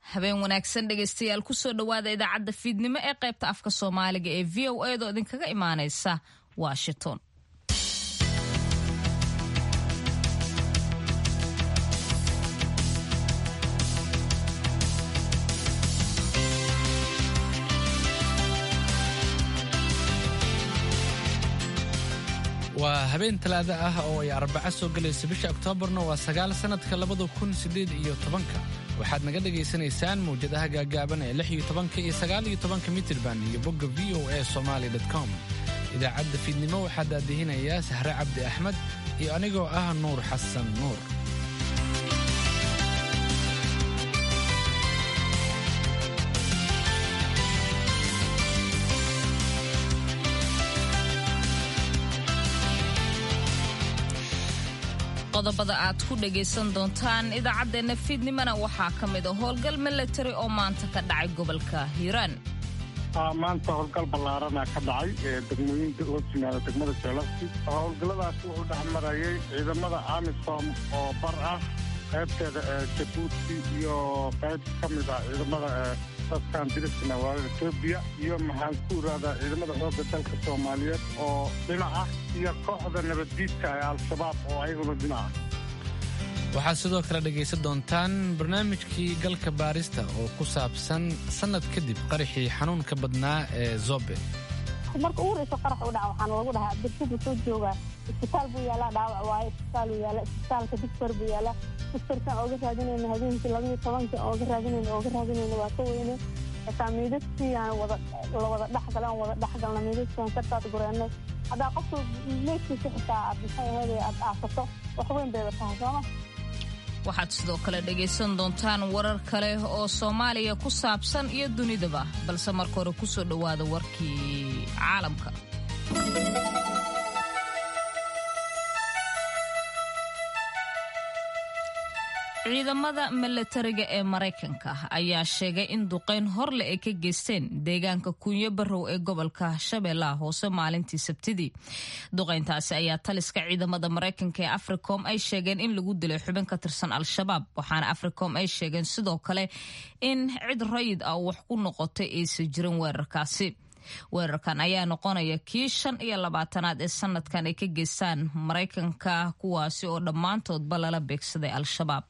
habeen wanaagsan dhegaystayaal kusoo dhowaada idaacadda fiidnimo ee qaybta afka soomaaliga ee v o edo idinkaga imaanaysa washington waa habeen talaada ah oo ay arbaco soo gelaysa bisha oktoobarna waa sagaal sannadka labada kun siddeed iyo tobanka waxaad naga dhagaysanaysaan mawjadaha gaagaaban ee lix iyo tobanka iyo sagaal iyo tobanka mitirban iyo bogga v o a somaali com idaacadda fiidnimo waxaa daadihinayaa sahre cabdi axmed iyo anigoo ah nuur xasan nuur qodobada aad ku dhagaysan doontaan idaacaddeenna fiidnimona waxaa ka mid a howlgal milatari oo maanta ka dhacay gobolka hiiraan maanta howlgal ballaarana ka dhacay degmooyinka loo timaado degmada jeelafti howlgalladaas wuxuu dhex marayay ciidamada amisom oo bar ah qaybteeda jabuuti iyo qayb ka mid ah ciidamada dadkan diriskana waa etoobiya iyo maxaan ku iraadaa ciidamada xoogga dalka soomaaliyeed oo dhinac ah iyo kooxda nabaddiidka ee al-shabaab oo ayaguna dhinac ah waxaad sidoo kale dhegaysan doontaan barnaamijkii galka baarista oo ku saabsan sannad kadib qaraxii xanuunka badnaa ee zobe marka ugu horeyso qarax u dhaca waxaana lagu dhahaa abdirshid wuxuu joogaa isbitaal buu yaalaa dhaawac waaye isbitaal uu yaala isbitaalka digtor buu yaalaa digtorkan ooga raadinayna habeenkii labayo tobanka ooga raadinayna ooga raadinayna waa ka weyne xitaa miidaskii aan wada la wada dhexgala aan wada dhexgalna miidaskaan ka taad gureennay haddaa qofka meydkiisa xitaa aad maxay ahayd aad aasato wax weyn bayba tahay sooma waxaad sidoo kale dhagaysan doontaan warar kale oo soomaaliya ku saabsan iyo dunidaba balse marka hore kusoo dhowaada warkii caalamka ciidamada milatariga ee maraykanka ayaa sheegay in duqeyn horle ay ka geysteen deegaanka kunyo barow ee gobolka shabeellaha hoose maalintii sabtidii duqeyntaasi ayaa taliska ciidamada maraykanka ee africom ay sheegeen in lagu dilay xubin ka tirsan al-shabaab waxaana africom ay sheegeen sidoo kale in cid rayid ah wax ku noqotay aysan jirin weerarkaasi weerarkan ayaa noqonaya kii shan iyo labaatanaad ee sanadkan ay ka geystaan maraykanka kuwaasi oo dhammaantoodba lala beegsaday al-shabaab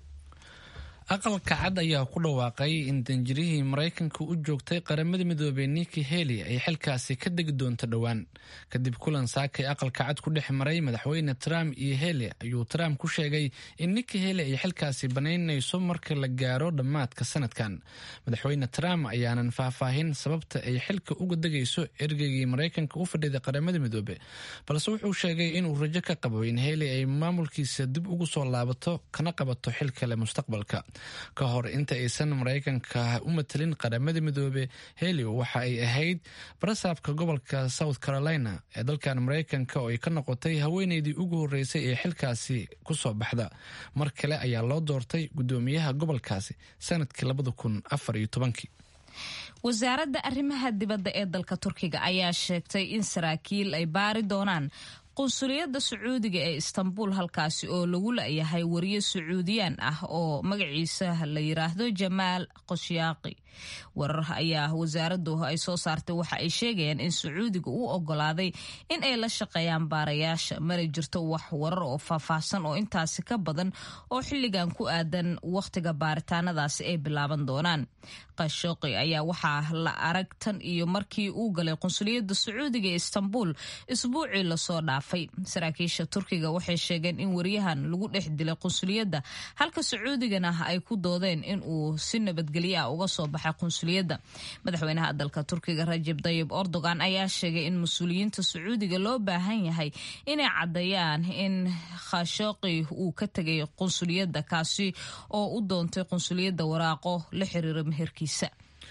aqalka cad ayaa ku dhawaaqay in danjirihii maraykanka u joogtay qaramada midoobey niki heli ay xilkaasi ka degi doonto dhowaan kadib kulan saakay aqalka cad ku dhex maray madaxweyne trump iyo heli ayuu trump ku sheegay in niki heli ay xilkaasi banaynayso marka la gaaro dhammaadka sanadkan madaxweyne trump ayaanan faahfaahin sababta ay xilka uga degayso ergeygii maraykanka u fadhiday qaramada midoobe balse wuxuu sheegay inuu rajo ka qabo in heli ay maamulkiisa dib ugu soo laabato kana qabato xil kale mustaqbalka ka hor inta aysan maraykanka u matelin qaramada midoobe heli waxa ay ahayd barasaabka gobolka south carolina ee dalkan maraykanka oo ay ka noqotay haweeneydii ugu horreysay ee xilkaasi ku soo baxda mar kale ayaa loo doortay guddoomiyaha gobolkaasi sanadkii labada kun afar iyo tobankii wasaaradda arrimaha dibadda ee dalka turkiga ayaa sheegtay in saraakiil ay baari doonaan qunsuliyadda sacuudiga ee istanbul halkaasi oo lagu la-yahay wariye sacuudiyaan ah oo magaciisa la yiraahdo jamaal qoshyaaqi warar ayaa wasaaraddu ay soo saartay waxa ay sheegayaan in sacuudiga uu ogolaaday in ay la shaqeeyaan baarayaasha mana jirto wax warar oo faahfaahsan oo intaasi ka badan oo xilligan ku aadan wakhtiga baaritaanadaasi ay bilaaban doonaan qashooqi ayaa waxaa la arag tan iyo markii uu galay qunsuliyadda sacuudiga ee istanbul isbuucii lasoo dhaafay saraakiisha turkiga waxay sheegeen in wariyahan lagu dhex dilay qunsuliyadda halka sacuudigana ay ku doodeen in uu si nabadgelyo ah uga soo baxay qunsuliyadda madaxweynaha dalka turkiga rajab dayib erdogan ayaa sheegay in mas-uuliyiinta sacuudiga loo baahan yahay inay caddeeyaan in khashooqi uu ka tegay qunsuliyadda kaasi oo u doontay qunsuliyadda waraaqo la xiriira meherkiisa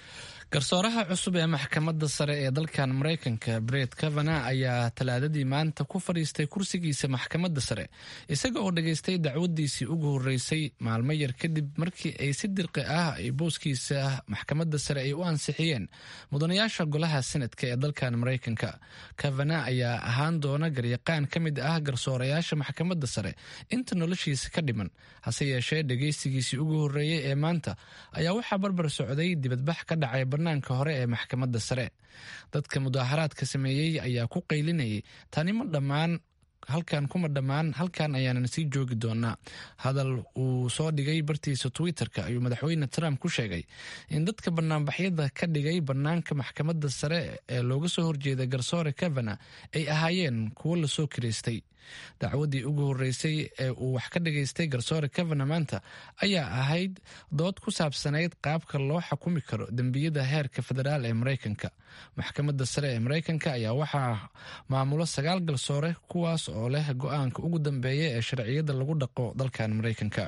garsooraha cusub ee maxkamadda sare ee dalkan maraykanka bret kavana ayaa talaadadii maanta ku fadhiistay kursigiisa maxkamadda sare isaga oo dhageystay dacwadiisii ugu horeysay maalmo yar kadib markii ay si dirqi ah ay booskiisa maxkamadda sare ay u ansixiyeen mudanayaasha golaha senadka ee dalkan maraykanka kavana ayaa ahaan doona garyaqaan ka mid ah garsoorayaasha maxkamadda sare inta noloshiisa ka dhiman hase yeeshee dhageystigiisii ugu horeeyey ee maanta ayaa waxaa barbar socday dibadbax ka dhacay banaanka hore ee maxkamadda sare dadka mudaaharaadka sameeyey ayaa ku qaylinayay tani ma dhammaan halkan kuma dhammaan halkan ayaanan sii joogi doonaa hadal uu soo dhigay bartiisa twitter-ka ayuu madaxweyne trump ku sheegay in dadka banaanbaxyada ka dhigay banaanka maxkamadda sare ee looga soo horjeeda garsoore kavana ay ahaayeen kuwo lasoo kiraystay dacwadii ugu horeysay ee uu wax ka dhageystay garsoore kavana maanta ayaa ahayd dood ku saabsanayd qaabka loo xukumi karo dembiyada heerka federaal ee maraykanka maxkamadda sare ee maraykanka ayaa waxaa maamulo sagaal garsoore kuwaas oo leh go-aanka ugu dambeeya ee sharciyada lagu dhaqo dalkan maraykanka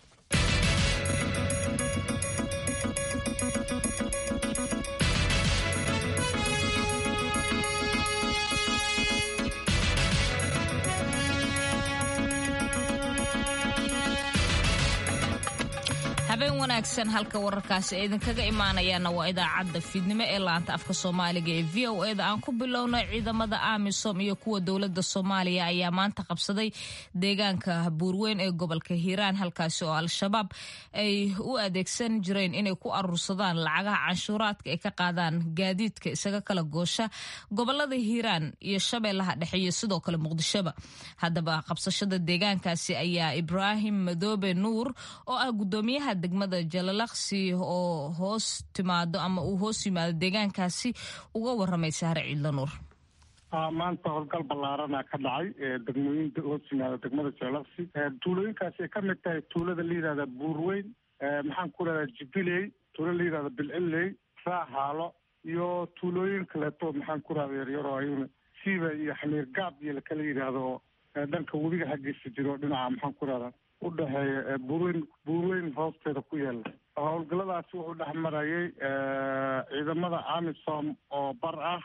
habeen wanaagsan halka wararkaasi ay idinkaga imaanayaana waa idaacadda fiidnimo ee laanta afka soomaaliga ee v o eda aan ku bilowno ciidamada amisom iyo kuwa dowlada soomaaliya ayaa maanta qabsaday deegaanka buurweyn ee gobolka hiiraan halkaasi oo al-shabaab ay u adeegsan jireen inay ku aruursadaan lacagaha canshuuraadka ay ka qaadaan gaadiidka isaga kala goosha gobolada hiiraan iyo shabeellaha dhexe iyo sidoo kale muqdishoba haddaba qabsashada deegaankaasi ayaa ibraahim madoobe nuur oo ah gudoomiyaha degmada jalalaqsi oo hoos timaado ama uu hoos yimaado deegaankaasi uga waramay sahre ciidla nuur maanta howlgal ballaarana ka dhacay degmooyin hoos yimaada degmada jalalaqsi tuulooyinkaasi ay ka mid tahay tuulada la yidhahda buurweyn maxaan ku rahdaa jibiley tuulo la yidhahda bilcilley raahaalo iyo tuulooyin kaleeto maxaan ku rahda yaryaro ayuna siiba iyo xamiir gaab iyo lakala yidhaahdo dhanka webiga xaggiisa jiro dhinaca maxaan ku rahdaa udhexeeya buurweyn buurweyn hoosteeda ku yaala howlgalladaasi wuxuu dhex marayay ciidamada amisom oo bar ah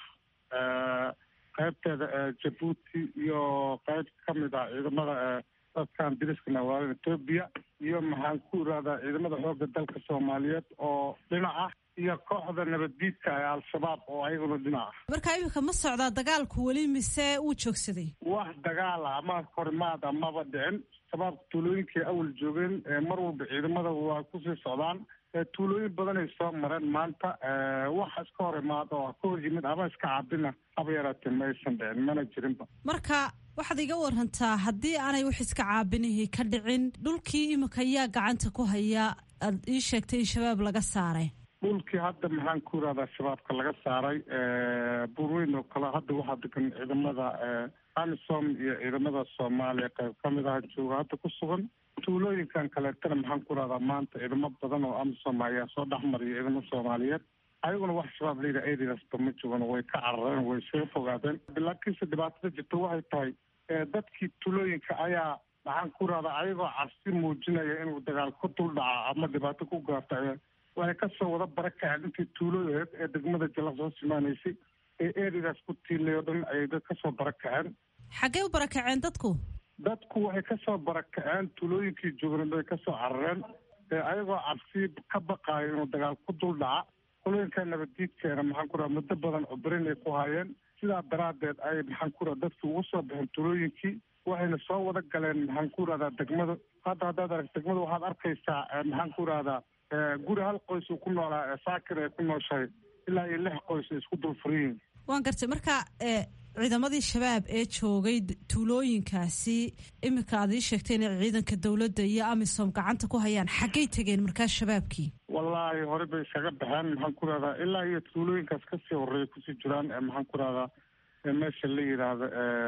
qaybteeda jabuuti iyo qayb ka mid ah ciidamada dadkan diriska nawaalan etoobiya iyo maxaan ku irahdaa ciidamada xoogga dalka soomaaliyeed oo dhinac ah iyo kooxda nabaddiidka ee al-shabaab oo ayaguna dhinac ah marka iminka ma socdaa dagaalku weli mise wuu joogsaday wax dagaala ama horimaad amaba dhicin shabaabka tuulooyinkay awal joogeen mar walba ciidamada waa kusii socdaan tuulooyin badanay soo mareen maanta wax iska hor imaad oo ka hor yimid ama iska caabina haba yaraatee ma aysan dhicin mana jirinba marka waxaad iga warantaa haddii aanay wax iska caabinihii ka dhicin dhulkii iminka ayaa gacanta ku haya aad ii sheegtay in shabaab laga saaray dhulkii hadda maxaan ku irahdaa shabaabka laga saaray buurweyn oo kale hadda waxaa degan ciidamada amisom iyo ciidamada soomaaliya qayb ka mid ah jooga hadda ku sugan tuulooyinkan kaleetana maxaan ku irahdaa maanta ciidamo badan oo amisom ayaa soo dhexmariya ciidamo soomaaliyeed ayaguna wax shabaab layidhaha areasba ma joogan way ka carareen way isaga fogaadeen laakiinse dhibaatada jirta waxay tahay dadkii tuulooyinka ayaa maxaan ku irahdaa ayagoo cabsi muujinaya inuu dagaal ku dul dhaca ama dhibaato ku gaarta waxay kasoo wada barakaceen intii tuulooyeed ee degmada jalaq soo simaanaysay ee erigaas ku tiilay oo dhan ayay dad kasoo barakaceen xaggee u barakaceen dadku dadku waxay kasoo barakaceen tuulooyinkii joogeen bay kasoo carareen ayagoo cabsi ka baqaayo inuu dagaal ku dul dhaca qolooyinka nabaddiidkeena maxaan ku raha muddo badan cubrin ay ku hayeen sidaa daraaddeed ay maxaan ku raha dadki ugu soo baxeen tuulooyinkii waxayna soo wada galeen maxaan ku rahdaa degmada hadda haddaad arag degmada waxaad arkaysaa maxaan ku rahdaa guri hal qoys uu ku noolaa saakir ay ku nooshahay ilaa iyo lix qoys ay isku dul furiyiin waan gartay marka ciidamadii shabaab ee joogay tuulooyinkaasi iminka aad ii sheegtay inay ciidanka dowladda iyo amisom gacanta ku hayaan xaggay tegeen markaas shabaabkii wallaahi hore bay iskaga baxeen maxaan ku rahdaa ilaa iyo tuulooyinkaas kasii horeeya kusii jiraan maxaan ku rahdaa meesha la yidhaahdo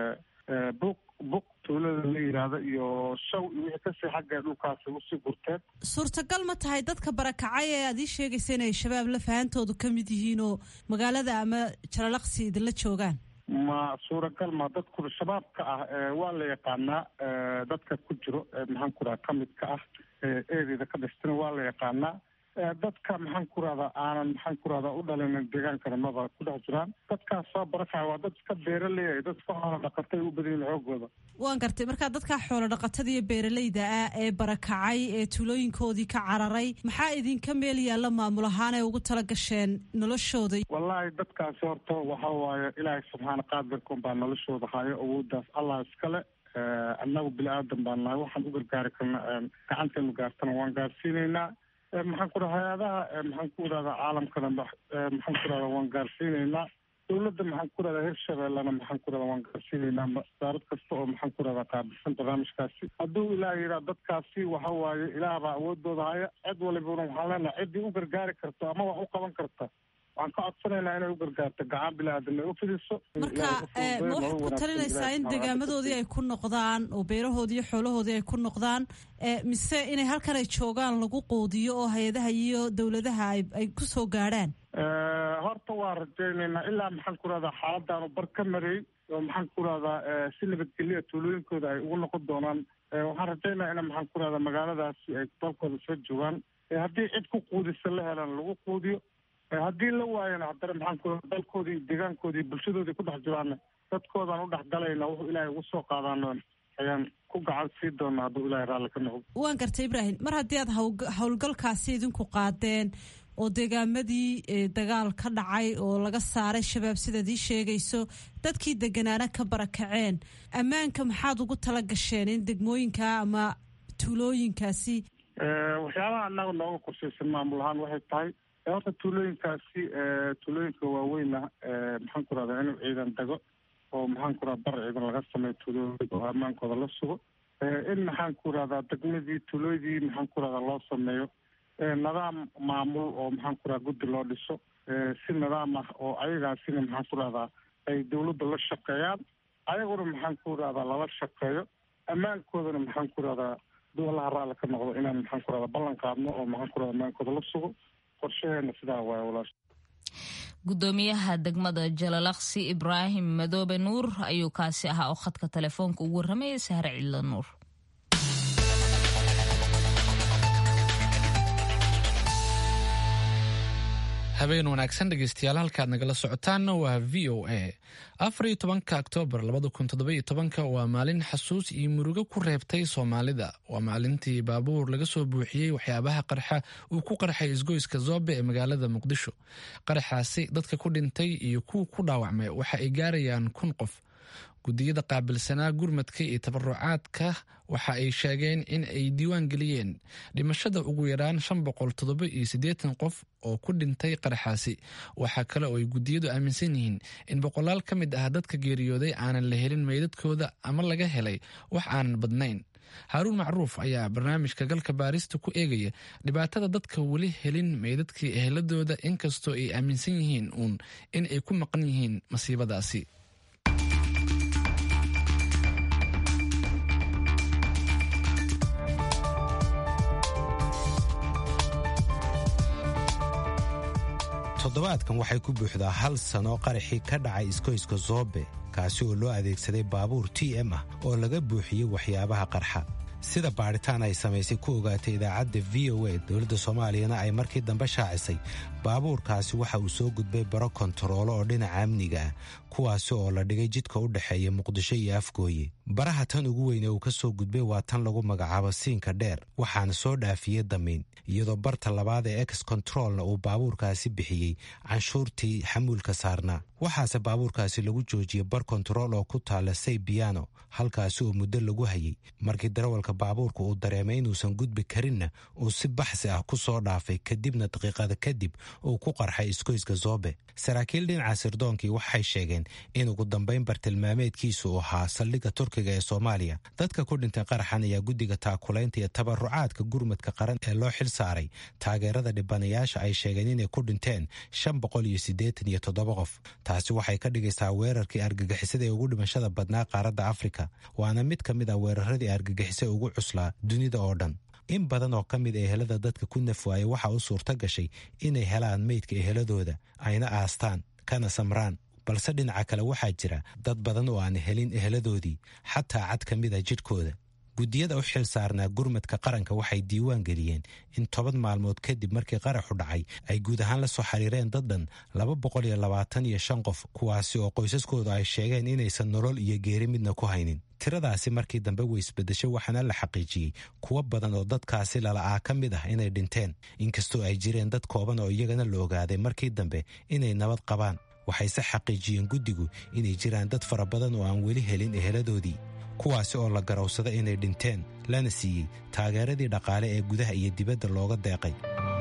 buq buq tuulada la yidhaahdo iyo shaw iyo wixii kasii xagga dhulkaasi usii gurteen suurtagal ma tahay dadka barakacay ee aad ii sheegaysa inay shabaab la fahantoodu ka mid yihiin oo magaalada ama jalalaqsi idinla joogaan ma suuragal ma dadku shabaabka ah waa la yaqaanaa dadka ku jiro maxaan ku raha ka midka ah ereada ka dhistana waa la yaqaanaa dadka maxaan ku rahdaa aanan maxaan ku rahdaa u dhalinin deegaankana maba ku dhex jiraan dadkaas soo barakaya waa dad iska beeraleeya dad iska xoolo dhaqatay u badan yihin xoogooda waan gartay markaa dadka xoolo dhaqatada iyo beeraleyda ah ee barakacay ee tuulooyinkoodii ka cararay maxaa idinka meel yaalla maamul ahaan ee ugu tala gasheen noloshooda wallaahi dadkaasi horta waxa waaye ilaahay subxaana qaadirkun baa noloshooda hayo awooddaas allah iskale annagu bini aadan baan nahay waxaan u gargaari karna gacanteenu gaartana waan gaarsiinaynaa maxaan ku dhaha hay-adaha maxaan ku idhahdaa caalamkana maxaan ku dhahdaa waan gaarsiinaynaa dowladda maxaan ku dhahdaa hirshabeellena maxaan ku dhahdaa waan gaarsiinaynaa wasaarad kasta oo maxaan ku dhahdaa qaabilsan barnaamijkaasi hadduu ilaah yidhaha dadkaasi waxa waaye ilaah baa awoodooda haya cid walibuna waxaan leenahay ciddii u gargaari karto ama wax u qaban karta waxaan ka codsanaynaa inay u gargaarto gacan bilaadan ay u fidiso marka ma waxaad ku talinaysaa in degaamadoodii ay ku noqdaan oo beerahoodii iyo xoolahoodii ay ku noqdaan mise inay halkan ay joogaan lagu quudiyo oo hay-adaha iyo dowladaha ay ku soo gaadhaan horta waa rajaynaynaa ilaa maxaan ku rahdaa xaaladaanu bar ka mareey oo maxaan ku rahdaa si nabadgelya tuulooyinkooda ay ugu noqon doonaan waxaan rajaynaa ina maxaan ku rahdaa magaaladaasi ay dalkooda soo joogaan haddii cid ku quudisa la helaan lagu quudiyo haddii la waayana haddana maxaan ku dalkoodii deegaankoodii bulshadoodii ku dhex jiraana dadkoodaan u dhex galayna wuxuu ilaahay ugu soo qaadaano ayaan ku gacan sii doonaa hadduu ilaahay raalli ka noqdo waan gartay ibraahim mar haddii aad howlgalkaasi idinku qaadeen oo deegaamadii dagaal ka dhacay oo laga saaray shabaab sidaad ii sheegayso dadkii deganaana ka barakaceen ammaanka maxaad ugu tala gasheen in degmooyinka ama tuulooyinkaasi waxyaabaha annaga nooga qorshaysan maamul ahaan waxay tahay horta tuulooyinkaasi tuulooyinka waaweyna maxaan ku rahdaa inuu ciidan dago oo maxaan ku rahda bar ciidan laga sameeyo tuulooyinka oo ammaankooda la sugo in maxaan ku rahdaa degmadii tuulooydii maxaan ku rahdaa loo sameeyo nidaam maamul oo maxaan ku rahdaa guddi loo dhiso si nidaam ah oo ayagaasina maxaan ku rahdaa ay dawladda la shaqeeyaan ayaguna maxaan ku rahdaa lala shaqeeyo ammaankoodana maxaan ku rahdaa dowlaha raalli ka noqdo inaan maxaan ku rahdaa ballan qaadno oo maxaan ku rahdaa ammaankooda la sugo qorshaheena sidaa waay walaasha gudoomiyaha degmada jalalaqsi ibraahim madoobe nuur ayuu kaasi ahaa oo khadka telefoonka ugu warramayay sahre cidla nuur habeen wanaagsan dhegeystayaal halkaad nagala socotaanna waa v o a afar iyo tobanka oktoobar labada kun toddoba-iyo tobanka waa maalin xasuus iyo murugo ku reebtay soomaalida waa maalintii baabuur laga soo buuxiyey waxyaabaha qarxa uu ku qarxay isgoyska zoobe ee magaalada muqdisho qaraxaasi dadka ku dhintay iyo kuwa ku dhaawacmay waxa ay gaarayaan kun qof gudiyada qaabilsanaa gurmadka iyo tabarucaadka waxa ay sheegeen in ay diiwaan geliyeen dhimashada ugu yaraan shan boqol toddoba iyo siddeetan qof oo ku dhintay qaraxaasi waxaa kale oo ay gudiyadu aaminsan yihiin in boqolaal ka mid ah dadka geeriyooday aanan la helin meydadkooda ama laga helay wax aanan badnayn haaruun macruuf ayaa barnaamijka galka baarista ku eegaya dhibaatada dadka weli helin meydadkii eheladooda inkastoo ay aaminsan yihiin uun in ay ku maqan yihiin masiibadaasi toddobaadkan waxay ku buuxdaa hal sano qaraxii ka dhacay iskoyska zoobe kaasi oo loo adeegsaday baabuur t m ah oo laga buuxiyey waxyaabaha qarxa sida baadhitaan ay samaysay ku ogaatay idaacadda v o a dowladda soomaaliyana ay markii dambe shaacisay baabuurkaasi waxa uu soo gudbay baro kontaroolo oo dhinaca amniga ah kuwaasi oo la dhigay jidka u dhexeeya muqdisho iyo afgooye baraha tan ugu weyn ee uu ka soo gudbay waa tan lagu magacaabo siinka dheer waxaana soo dhaafiyey damiin iyadoo barta labaad ee ex controlna uu baabuurkaasi bixiyey canshuurtii xamuulka saarnaa waxaase baabuurkaasi lagu joojiyey bar kontarool oo ku taala say biyano halkaasi oo muddo lagu hayay markii darawalka baabuurka uu dareemay inuusan gudbi karinna uu si baxsi ah ku soo dhaafay kadibna daqiiqada kadib uu ku qarxay iskoyska zoobe saraakiil dhinaca sirdoonkii waxay sheegeen in ugu dambayn bartilmaameedkiisu uu ahaa saldhigga turkiga ee soomaaliya dadka ku dhintay qaraxan ayaa guddiga taakulaynta iyo tabarucaadka gurmadka qaran ee loo xil saaray taageerada dhibanayaasha ay sheegeen inay ku dhinteen shan boqol iyo siddeetan iyo toddoba qof taasi waxay ka dhigaysaa weerarkii argagixisada ee ugu dhimashada badnaa qaaradda afrika waana mid ka mid ah weeraradii argagixisa ugu cuslaa dunida oo dhan in badan oo ka mid ehelada dadka ku nafwaaya waxaa u suurto gashay inay helaan meydka eheladooda ayna aastaan kana samraan balse dhinaca kale waxaa jira dad badan oo aan helin eheladoodii xataa cad ka mid a jidhkooda guddiyada u xil saarnaa gurmadka qaranka waxay diiwaan geliyeen in toban maalmood kadib markii qaraxu dhacay ay guud ahaan la soo xiriireen dad dhan laba boqol iyo labaatan iyo shan qof kuwaasi oo qoysaskooda ay sheegeen inaysan nolol iyo geeri midna ku haynin tiradaasi markii dambe way isbedeshay waxaana la xaqiijiyey kuwo badan oo dadkaasi lala'aa ka mid ah inay dhinteen inkastoo ay jireen dad kooban oo iyagana la ogaaday markii dambe inay nabad qabaan waxayse xaqiijiyeen guddigu inay jiraan dad fara badan oo aan weli helin eheladoodii kuwaasi oo la garowsada inay dhinteen lana siiyey taageeradii dhaqaale ee gudaha iyo dibadda looga deeqay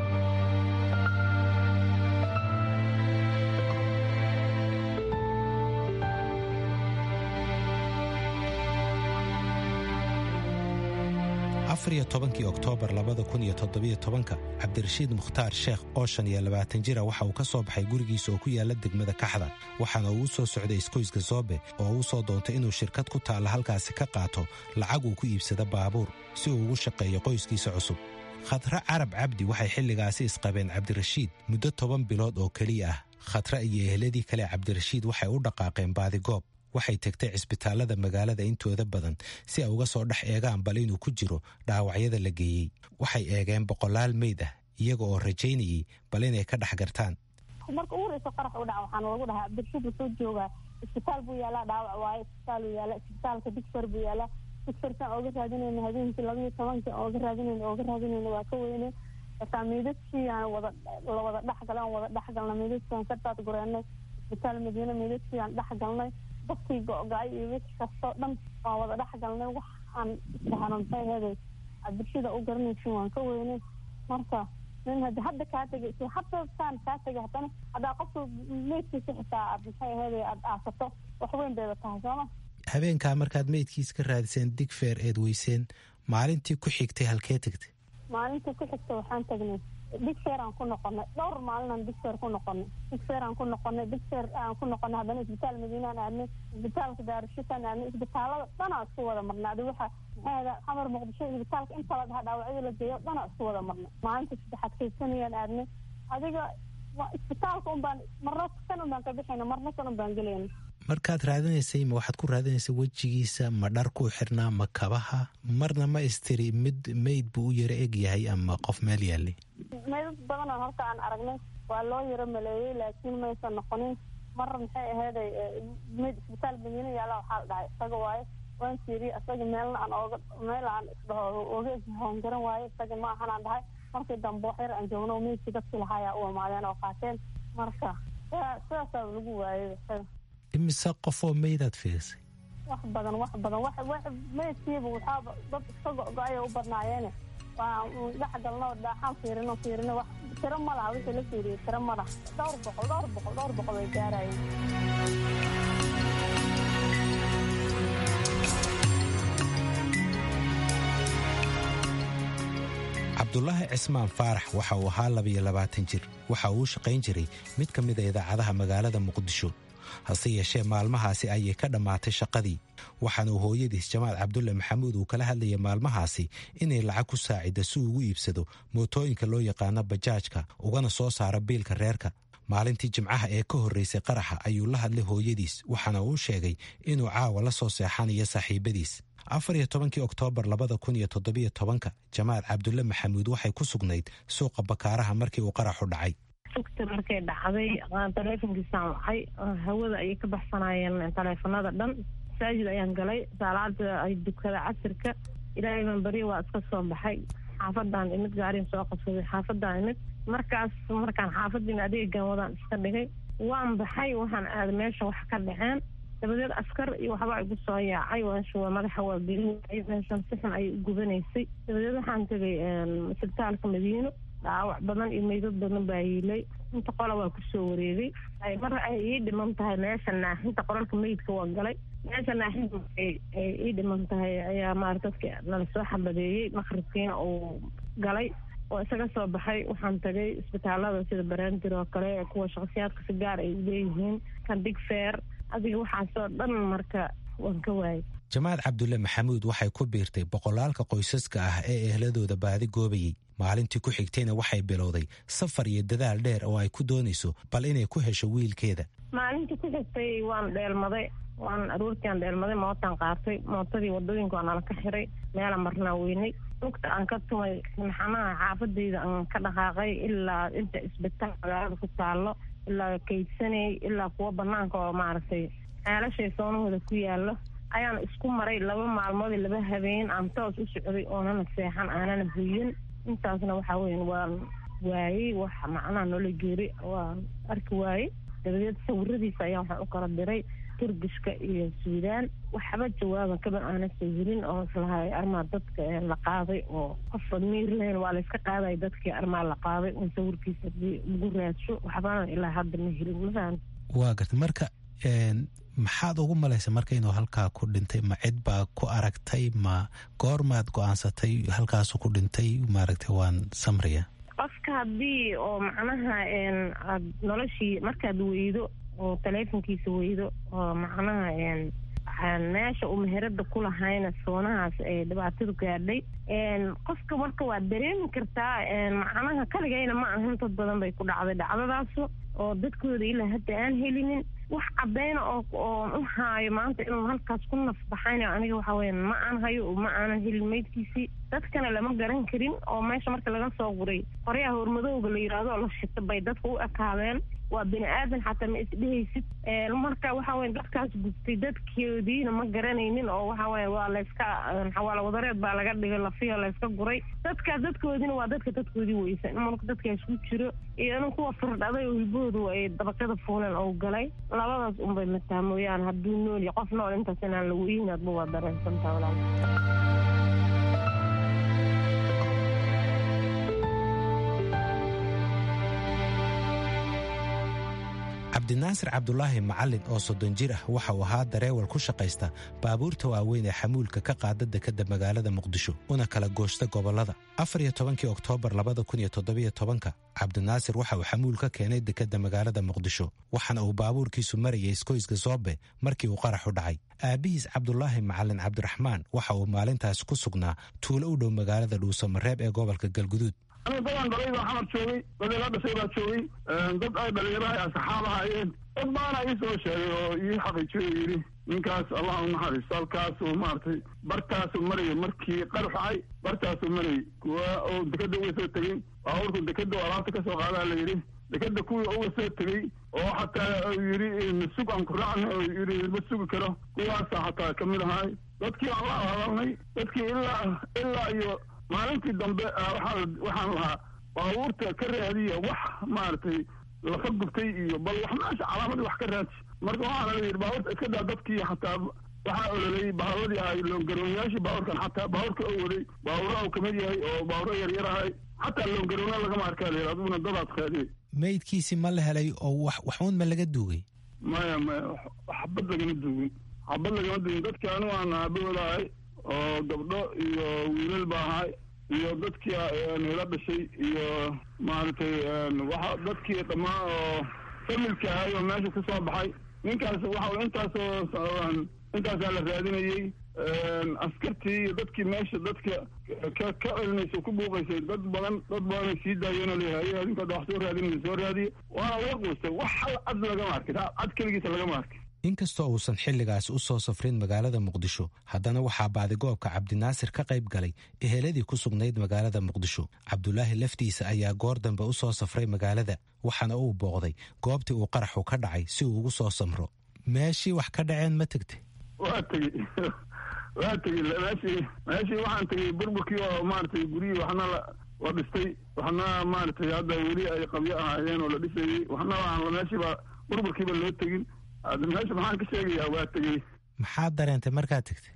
afariyo tobankii oktoobar labada kun iyo toddobiyo tobanka cabdirashiid mukhtaar sheekh oo shan iyo labaatan jira waxa uu ka soo baxay gurigiisa oo ku yaala degmada kaxda waxaana uu u soo socday iskoyska zoobe oo uu soo doontay inuu shirkad ku taalla halkaasi ka qaato lacag uu ku iibsada baabuur si uu ugu shaqeeyo qoyskiisa cusub khadre carab cabdi waxay xilligaasi isqabeen cabdirashiid muddo toban bilood oo keliya ah khadre iyo eheladii kale cabdirashiid waxay u dhaqaaqeen baadigoob waxay tegtay cisbitaallada magaalada intooda badan si ay uga soo dhex eegaan bal inuu ku jiro dhaawacyada la geeyey waxay eegeen boqolaal meyd ah iyaga oo rajaynayey bal inay ka dhex gartaan marka ugu horeysa qarax u dhaca waxaan lagu dhahaa abdirshid wuxuu joogaa isbitaal buu yaalaa dhaawac waaye isbitaal uu yaala isbitaalka digfar buu yaalaa digfarkan ooga raadinayna habeenkii labaiyo tobanka ooga raadinayna ooga raadinayna waa ka weyne markaa meydadkii aan wada la wada dhexgalay aan wada dhexgalnay meydadkii aan ka daadgureennay isbitaal madiine meydadkii aan dhexgalnay dadkii go-go-ay iyo wix kastoo dhan waan wada dhex galnay wax aan isdhahano maxay aheeday cabdirshida u garanaysin waan ka weynay marka nin hadi hadda kaa tegay si hadda saan kaa tegay haddana haddaa qofka meydkiisa xitaa aad maxay aheeday aada aasato wax weyn bayba tahay sooma habeenkaa markaad meydkiis ka raadiseen digfeer eed weyseen maalintii ku xigtay halkee tegtay maalintii ku xigta waxaan tagnay digfeer aan ku noqonay dhowr maalinaan digfeer ku noqonay digfeer aan ku noqonay digfeer aan ku noqonay haddana isbitaal madiinaan aadnay isbitaalka daarushitaan aadnay isbitaalada dhanaa isku wada marnay adi waxa maxay ahda xamar muqdisho isbitaalka inta la dhaha dhaawacyada la geeyo dhanaa isku wada marnay maalinta saddexaad kaysanayaan aadnay adiga isbitaalka un baan marna kan un baan ka bixayna marna kan un baan gelayna markaad raadinaysay ma waxaad ku raadinaysay wejigiisa ma dhar ku xirnaa ma kabaha marna ma istiri mid meyd buu u yaro eg yahay ama qof meel yaallay meydad badanoo halka aan aragnay waa loo yaro maleeyey laakiin maysan noqonin mar maxay aheeday meyd isbitaal madiine yaalla waxaa la dhahay isaga waaye waan fiiriyey isaga meelna aan ooga meel aan isdhaho ooga hoongaran waaye isaga ma ahan aan dhahay markii dambe wax yar aan joogno meydkii dadkii lahaayaa u imaadeen oo qaateen marka sidaasaa lagu waayey isaga imise qofoo meydaad fiirisay wax badan wax badan wax wax meydkiiba waxaaba dad iska go-go-aya u badnaayeene waa dhex galno dhaaxaan fiirino fiirino wax tiro ma laha wixii la fiiriyey tiro ma laha dhowr boqol dhowr boqol dhowr boqol way gaarayeen cabdulaahi cismaan faarax waxa uu ahaa labiyo labaatan jir waxa uu u shaqayn jiray mid ka mida idaacadaha magaalada muqdisho hase yeeshee maalmahaasi ayay ka dhammaatay shaqadii waxaana uu hooyadiis jamaal cabdulle maxamuud uu kala hadlayay maalmahaasi inay lacag ku saacidda si uu ugu iibsado mootooyinka loo yaqaano bajaajka ugana soo saaro biilka reerka maalintii jimcaha ee ka horraysay qaraxa ayuu la hadlay hooyadiis waxaana uu sheegay inuu caawa la soo seexanayo saaxiibadiis afar iyo tobankii oktoobar labada kun iyo toddobiyo tobanka jamaal cabdulle maxamuud waxay ku sugnayd suuqa bakaaraha markii uu qaraxu dhacay sugta markay dhacday taleefonkiisaan wacay hawada ayay ka baxsanayeen taleefonada dhan masaajid ayaan galay saalaada ay dukada casirka ilaahay baan beri waa iska soo baxay xaafadaan imid gaariin soo qabsaday xaafadaan imid markaas markaan xaafadiina adeegan wadaan iska dhigay waan baxay waxaan aaday meesha wax ka dhaceen dabadeed askar iyo waxbaa igu soo yaacay meesha waa madaxa waa gelinay meeshan si xun ayay u gubanaysay dabadeed waxaan tegay isbitaalka madiino dhaawac badan iyo meydad badan baa yiilay inta qola waa kusoo wareegay mar ay ii dhiman tahay meesha naaxinta qoralka meydka waa galay meesha naaxinta ay ii dhiman tahay ayaa maarata dadka nala soo xabadeeyey maqribkiina uu galay oo isaga soo baxay waxaan tagay isbitaalada sida barandir oo kale kuwa shakhsiyaadka si gaar ay leeyihiin kan digfeer adiga waxaasoo dhan marka waan ka waayay jamaal cabdulle maxamuud waxay ku biirtay boqolaalka qoysaska ah ee ehladooda baadi goobayey maalintii ku xigtayna waxay bilowday safar iyo dadaal dheer oo ay ku doonayso bal inay ku hesho wiilkeeda maalintii ku xigtay waan dheelmaday waan aroortiiaan dheelmaday mootaan qaatay mootadii wadooyinka waa nala ka xiray meelaan marnaa weynay lugta aan ka tumay maxanaha xaafadayda aan ka dhaqaaqay ilaa inta isbitaal magaalada ku taallo ilaa kaydsanay ilaa kuwa banaanka oo maaragtay ceelashay soonahooda ku yaallo ayaan isku maray laba maalmood laba habeen aan toos u socday oonana seexan aanana buyin intaasna waxaa weyan waan waayey wax macnaha noola geeri waan arki waayey dabadeed sawiradiisa ayaa waxaan u kala diray turgishka iyo suudaan waxba jawaaban kaba aana sawirin oo islahay armaa dadka la qaaday oo qofa miir lahayn waa layska qaaday dadkii armaa la qaaday un sawirkiisa lagu raadsho waxbana ilaa hadda ma helin mafahan waa garta marka maxaad ugu malaysa marka inuu halkaa ku dhintay ma cid baa ku aragtay ma goormaad go-aansatay halkaasu ku dhintay maaragtay waan samriya qofka haddii oo macnaha aad noloshii markaad weydo oo taleefonkiisa weydo oo macnaha meesha uu meherada ku lahayna soonahaas ay dhibaatadu gaadhay qofka marka waad dareemi kartaa macnaha kaligayna ma ahan dad badan bay ku dhacday dhacdadaas oo dadkooda ilaa hadda aan helinin wax cadayna oo oon u haayo maanta inuu halkaas ku nafbaxayn aniga waxa weya ma aan hayo ma aanan helin maydkiisii dadkana lama garan karin oo meesha marka laga soo guray qoryaha hormadowga la yidhaahdo oo la shita bay dadka u ekaadeen waa bini aadan xataa ma isdhehaysid marka waxa weya dadkaas gubtay dadkoodiina ma garanaynin oo waxa weya waa layska xawaalo wadareed baa laga dhigay lafiyo layska guray dadkaas dadkoodiina waa dadka dadkoodii weysan marka dadkaas ku jiro iyo in kuwa firdhaday oo hilbahoodu ay dabaqyada fuuleen oo galay labadaas unbay mataa mooyaan hadduu nool iyo qof nool intaas inaan la weynin adba waa dareensantaa walaal cabdinaasir cabdulaahi macalin oo soddon jir ah waxa uu ahaa dareewal ku shaqaysta baabuurta waaweyn ee xamuulka ka qaada dekadda magaalada muqdisho una kala gooshta gobollada afar iyo tobankii oktoobar labada kun iyo toddobiyo tobanka cabdinaasir waxa uu xamuul ka keenay dekadda magaalada muqdisho waxaana uu baabuurkiisu marayay iskoyska soobe markii uu qaraxu dhacay aabbihiis cabdulaahi macalin cabdiraxmaan waxa uu maalintaas ku sugnaa tuulo u dhow magaalada dhuusamareeb ee gobolka galguduud aniga dadaan dhalay baa xamar joogay dad ila dhashay baa joogay dad ay dhalinyaraha ay asxaab ahaayeen dad baana ii soo sheegay oo ii xaqiijiyo yidhi ninkaas allah u naxariisto halkaasuu maaragtay bartaasuu marayay markii qarux dhacay bartaasuu marayay kuwa oo dekadda uga soo tegey baabuurku dekadda oo alaabta ka soo qaadaa la yidhi dekadda kuwii uga soo tegey oo xataa yidhi masug aan ku raacna oo yidhi ma sugi karo kuwaasaa xataa ka mid ahaay dadkii aan la hadalnay dadkii ilaa ilaa iyo maalintii dambe waxaan lahaa baabuurta ka raadiya wax maaragtay lafa gubtay iyo bal wax meesha calaamadii wax ka raadi marka waxaana la yidhi baabuurta iska daa dadkii xataa waxaa ololayay baaburadii ahay loongaroonyaashii baabuurkan xataa baabuurka oo waday baabuuraha uu kamid yahay oo baaburo yaryar ahay xataa loongaroona lagama arkaa layidhi aduguna dadaad raadiyey maydkiisi ma la helay oo wax waxuun ma laga duugay maya maya xabad lagama duugin xabad lagama duugin dadkii anigu aan aabahooda ahay oo gabdho iyo wiilal ba ahay iyo dadkii ila dhashay iyo maaragtay waxa dadkii dhammaan oo familka ahay oo meesha ku soo baxay ninkaas waxa intaasoo intaasaa la raadinayey askartii iyo dadkii meesha dadka ka ka celinaysa ku buuqaysay dad badan dad badanay sii daayeenoo leeyahay adinka wax soo raadinaysa soo raadiye waana laga quustay wax hal cad lagama arkin cad keligiisa lagama arkin inkastoo uusan xilligaas u soo safrin magaalada muqdisho haddana waxaa baadigoobka cabdinaasir ka qayb galay eheladii ku sugnayd magaalada muqdisho cabdulaahi laftiisa ayaa goor dambe u soo safray magaalada waxaana uu booqday goobtii uu qaraxu ka dhacay si uu ugu soo samro meeshii wax ka dhaceen ma tegtay waa tegey waa tegey meeshii meeshii waxaan tegey burburkii oo maaragtay guryihii waxna la dhistay waxna maaragtay hadda weli ay qabyo ahaayeen oo la dhisayey waxna aan meeshiiba burburkiiba loo tegin hadda meesha maxaan ka sheegayaa waa tegey maxaad dareentay markaad tegtay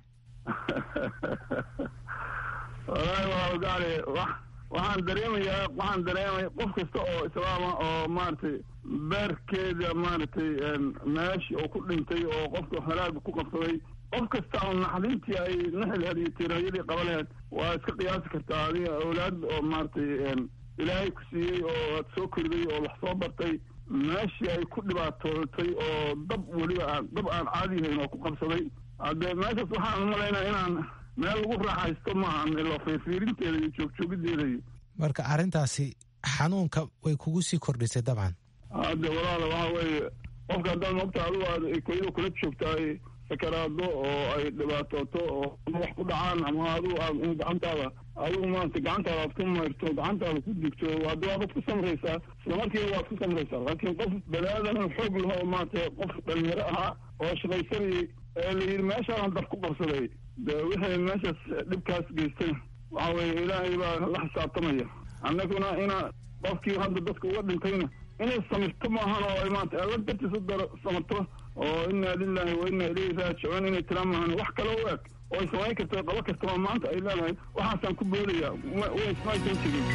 wallaahi waa gaale wax waxaan dareemayaa waxaan dareemaya qof kasta oo islaama oo maaragtay beerkeeda maaragtay meeshii oo ku dhintay oo qofka halaaga ku qabsaday qof kasta oo naxdintii ay naxilheed iyo tiirayadii qaba laheed waa iska qiyaasi kartaa adiga awlaad oo maaragtay ilaahay ku siiyey oo aad soo koriday oo wax soo bartay meeshii ay ku dhibaatootay oo dab weliba aan dab aan caadi yahayn oo ku qabsaday hadde meeshaas waxaan umalaynaa inaan meel lagu raaxaysto maahan ilo fiirfiirinteeda iyo joogjoogiddeeda iyo marka arrintaasi xanuunka way kugu sii kordhisay dabcan hadde walaala waxa weeye qofka haddaad mogta adigu aad koyada kula joogta ay sakaraado oo ay dhibaatooto oo wax ku dhacaan ama adigu aad in gacantaada adigu maanta gacantaada aad ku mayrto gacantaada ku digto hadda waabad ku samraysaa islamarkiiba waad ku samraysaa laakiin qof bani-aadan xoog laho maanta qof dhalinyaro ahaa oo shaqaysanayay ee la yidhi meeshaadan dab ku qabsaday de wixii meeshaas dhibkaas geystay waxa weeye ilaahay baa la xisaabtamaya annaguna ina qofkii hadda dadka uga dhintayna inay samirto maahan oo ay maanta alla dartiis u daro samirto oo inaa lilahi wa inaa ilayhi raajicuun inay tiraa maahan wax kale u eg oo ay samayn karta qabo kartama maanta ay leedahay waxaasaan ku boodaya waismaysan jirin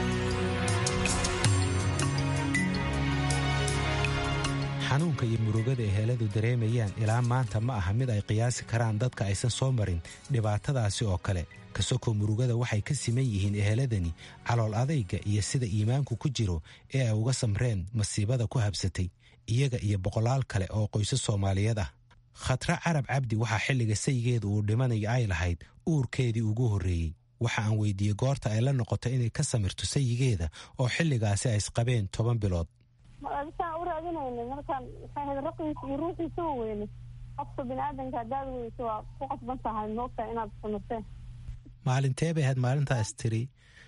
xanuunka iyo murugada ay heeladu dareemayaan ilaa maanta ma aha mid ay qiyaasi karaan dadka aysan soo marin dhibaatadaasi oo kale kasokoo murugada waxay ka siman yihiin eheladani calool adayga iyo sida iimaanku ku jiro ee ay uga samreen masiibada ku habsatay iyaga iyo boqolaal kale oo qoysas soomaaliyeed ah khatra carab cabdi waxaa xilliga saygeeda uu dhimanayo ay lahayd uurkeedii ugu horreeyey waxa aan weydiiyey goorta ay la noqoto inay ka samirto sayigeeda oo xilligaasi ay isqabeen toban bilood saan u raadinayna markaan maxay ahayd raqiisa iyo ruuxiisa wa weyne qofka bini-aadanka haddaad weyso waa ku qasban tahay moogtaa inaad samirteen maalintee bay ahayd maalintaas tiri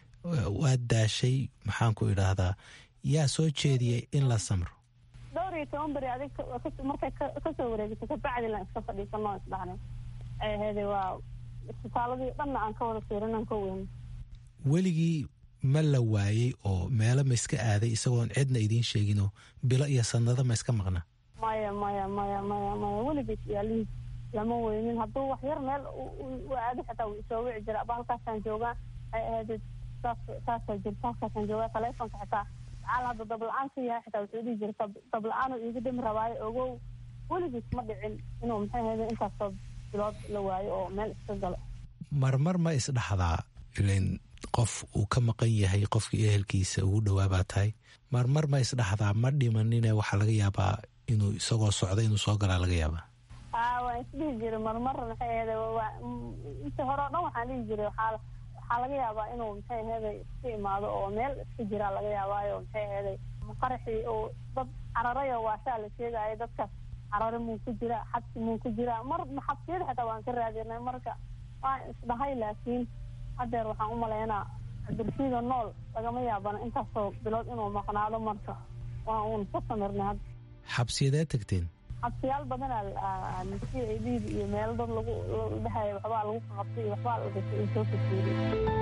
waad daashay maxaan ku idhaahdaa yaa soo jeediyey in la samro dhowr iyo toban beri adig markay kasoo wareegato kabacdi lan iska fadhiisanoo isdhaxnay ay ahayde waa isbitaaladii dhanna aan ka wada fiirinan ka weyne weligii ma la waayey oo meelo ma iska aaday isagoon cidna idiin sheeginoo bilo iyo sanado ma iska maqna maya maya maya maya maya weligiis yaalihiis lama weynin hadduu wax yar meel u aado xitaa wuu isoo wici jira aba halkaasaan joogaa ay ahayd saas saasaa jirta halkaasaan joogaa taleefonka xitaa macaal hadda dabla-aan ka yahay xitaa wuxuu dhihi jira dabla-aan iiga dhimi rabaayo ogow weligiis ma dhicin inuu maxay ahayd intaasoo bilood la waayo oo meel iska galo marmar ma isdhaxdaa ilan qof uu ka maqan yahay qofkii ehelkiisa ugu dhawaabaa tahay marmar ma isdhaxdaa ma dhimanine waxaa laga yaabaa inuu isagoo socda inuu soo galaa laga yaabaa a waan isdhihi jiray marmar maxay ahayde inta hore o dhan waxaan dhihi jiray waxaa waxaa laga yaabaa inuu maxay ahayde iska imaado oo meel iska jiraa laga yaabaayo maxay ahayde qaraxii oo dad cararayo waashaa la sheegaayo dadkaas carare muu ku jiraa xabsi muu ku jiraa mar xabsiyada xitaa waan ka raadinay marka waan isdhahay laakiin hadeer waxaan u malaynaa cabdirashiida nool lagama yaabana intaasoo bilood inuu maqnaado marka waa uun ka samirnay hadda xabsiyadee tagteen xabsiyaal badanaa c a d iyo meelo dad lagu dhahaya waxbaa lagu qabtay iyo waxbaa la gashay in soo fajeeriy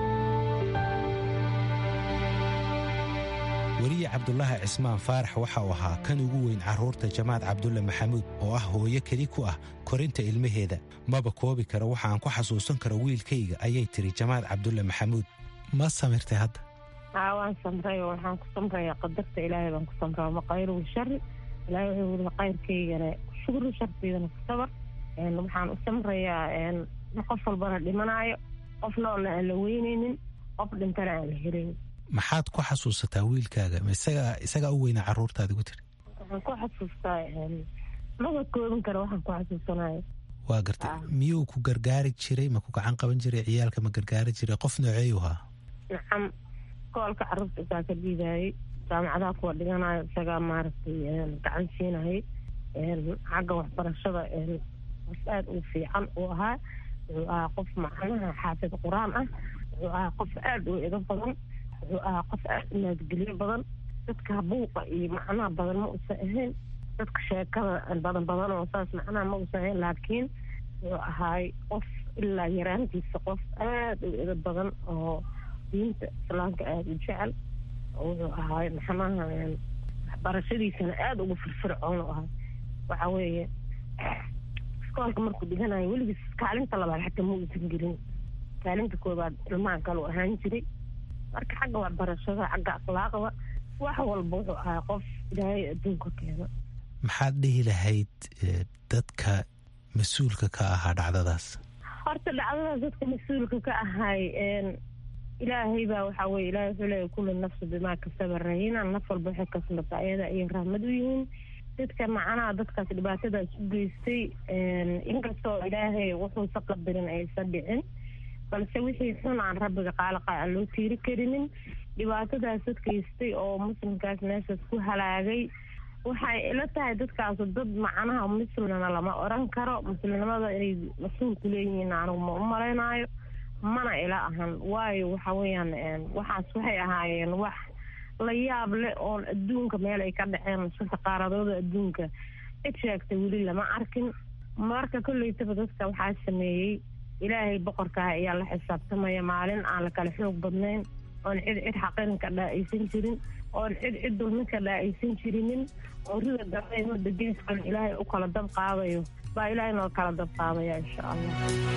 weliye cabdulaahi cismaan faarax waxa uu ahaa kan ugu weyn carruurta jamaad cabdulle maxamuud oo ah hooyo keli ku ah korinta ilmaheeda maba koobi karo waxa aan ku xasuusan karo wiilkayga ayay tiri jamaad cabdulle maxamuud ma samirtay hadda haa waan samray oo waxaan ku samrayaa qadarta ilaahay baan ku samraa maqayru shari ilaahay wuxuu wili qayrkaygana shukri sharteydana ku sabar waxaan u samrayaa qof walbana dhimanaayo qof noolna aan la weynaynin qof dhintana aan la helayn maxaad ku xasuusataa wiilkaaga ma isaga isagaa u weynaa carruurtaadi ku tiri waxaan ku xasuustaa maba koobin kara waxaan ku xasuusanayo waa gartay miyuu ku gargaari jiray ma ku gacan qaban jiray ciyaalka ma gargaari jiray qof nooceeyu ahaa nacam koolka carruurta isaa ka dhiibaayey jaamacadaha kuwa dhiganayo isagaa maaragtay gacan siinayay xagga waxbarashada qof aada u fiican uu ahaa wuxuu ahaa qof macnaha xaafid qur-aan ah wuxuu ahaa qof aada u edo badan wuxuu ahaa qof aada u naadgelyo badan dadka buuqa iyo macnaha badan ma uusan ahayn dadka sheekada badan badan oo saas macnaha ma uusan ahayn laakiin wuxuu ahaay qof ilaa yaraantiisa qof aada u edo badan oo diinta islaamka aada u jecel wuxuu ahaay maxnaha waxbarashadiisana aada ugu firfircoon u ahaa waxa weeye iskoolka markuu dhiganayo weligiis kaalinta labaad xataa ma uusan gelin kaalinta koobaad ilmahan kalu ahaan jiray marka xagga waxbarashada xagga akhlaaqda wax walba wuxuu ahaa qof ilaahay adduunka keena maxaad dhihi lahayd dadka mas-uulka ka ahaa dhacdadaas horta dhacdadaas dadka mas-uulka ka ahay ilaahay baa waxaa weye ilahay wuxuu leeyahy kulli nafsi bimaa kasaba rahina naf walba waxay kasbata ayada ayay rahmad u yihiin dadka macnaha dadkaas dhibaatadaas u geystay inkastoo ilaahay wuxuusa qadarin aysan dhicin balse wixii xun aan rabbiga qaaliqa aan loo tiiri karinin dhibaatadaas dad geystay oo muslimkaas meeshaas ku halaagay waxay ila tahay dadkaasu dad macnaha muslimna lama oran karo muslimnimada inay mas-uul ku leeyihiin anigu ma u malaynaayo mana ila ahan waayo waxa weeyaan waxaas waxay ahaayeen wax la yaab leh oon adduunka meel ay ka dhaceen shanta qaaradooda adduunka cid sheegtay weli lama arkin marka kolleytaba dadka waxaa sameeyey ilaahay boqorkaah ayaa la xisaabtamaya maalin aan la kala xoog badnayn oon cid cid xaqinka dhaa'aysan jirin oon cid cid dulminka dhaa'aysan jirinin oo rida dambe mada geeskan ilaahay u kala dab qaadayo baa ilaahay noo kala dab qaadaya insha allah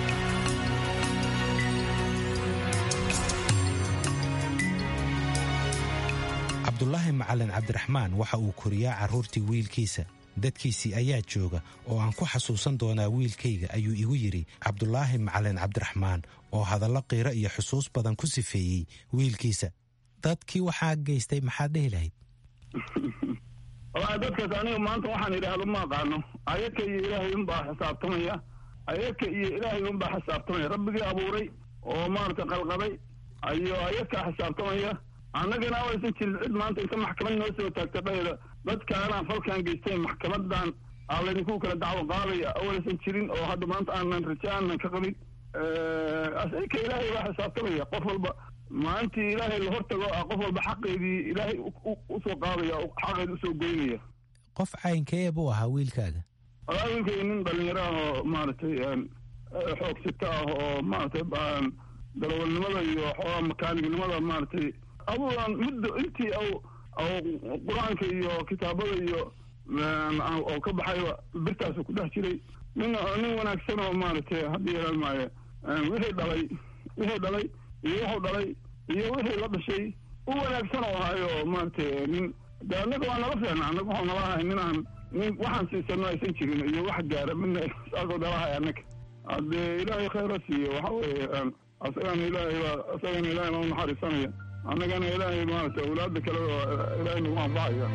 cabdulaahi macalin cabdiraxmaan waxa uu koriyaa carruurtii wiilkiisa dadkiisii ayaa jooga oo aan ku xasuusan doonaa wiilkayga ayuu igu yidhi cabdulaahi macalin cabdiraxmaan oo hadallo qiiro iyo xusuus badan ku sifeeyey wiilkiisa dadkii waxaa geystay maxaad dhehi lahayd wallaahi dadkaas aniga maanta waxaan idhaahdo ma aqaano ayaka iyo ilaahay unbaa xisaabtamaya ayaka iyo ilaahay unbaa xisaabtamaya rabbigii abuuray oo maaragtay qalqaday ayo ayakaa xisaabtamaya annagana awaysan jirin cid maanta inta maxkamad noo soo taagta dhayda dadkaanaan falkan geystay maxkamadan aa laydinku kala dacwo qaadaya awaysan jirin oo hadda maanta aanan raje aanan ka qabin asika ilaahay baa xisaabtamaya qof walba maalintii ilaahay la hortago ah qof walba xaqeedii ilaahay usoo qaadaya xaqeed usoo goynaya qof caynkee buu ahaa wiilkaaga walaa wiilkayga nin dhalinyaro ah oo maaragtay xoogsito ah oo maaragtay dalawalnimada iyo xoogaa makaanignimada maaragtay aduuan muddo intii aw aw qur-aanka iyo kitaabada iyo oo ka baxayba birtaasu ku dhex jiray nin nin wanaagsan oo maaragtay haddii yeelan maayo wixii dhalay wixii dhalay iyo wuxuu dhalay iyo wixii la dhashay u wanaagsan oo ahaayo maaragtay nin de annaga waa nala fiicna annaga waxuu nala ahay nin aan nin waxaan siisano aysan jirin iyo wax gaara midna saasoo nalahay annaga haddee ilaahay khayra siiyo waxa weeye asagana ilaahay baa asagana ilaahay baa unaxariisanaya annagana ilaahay maaragtay awlaadda kale oo ilaahay nagu anfacaya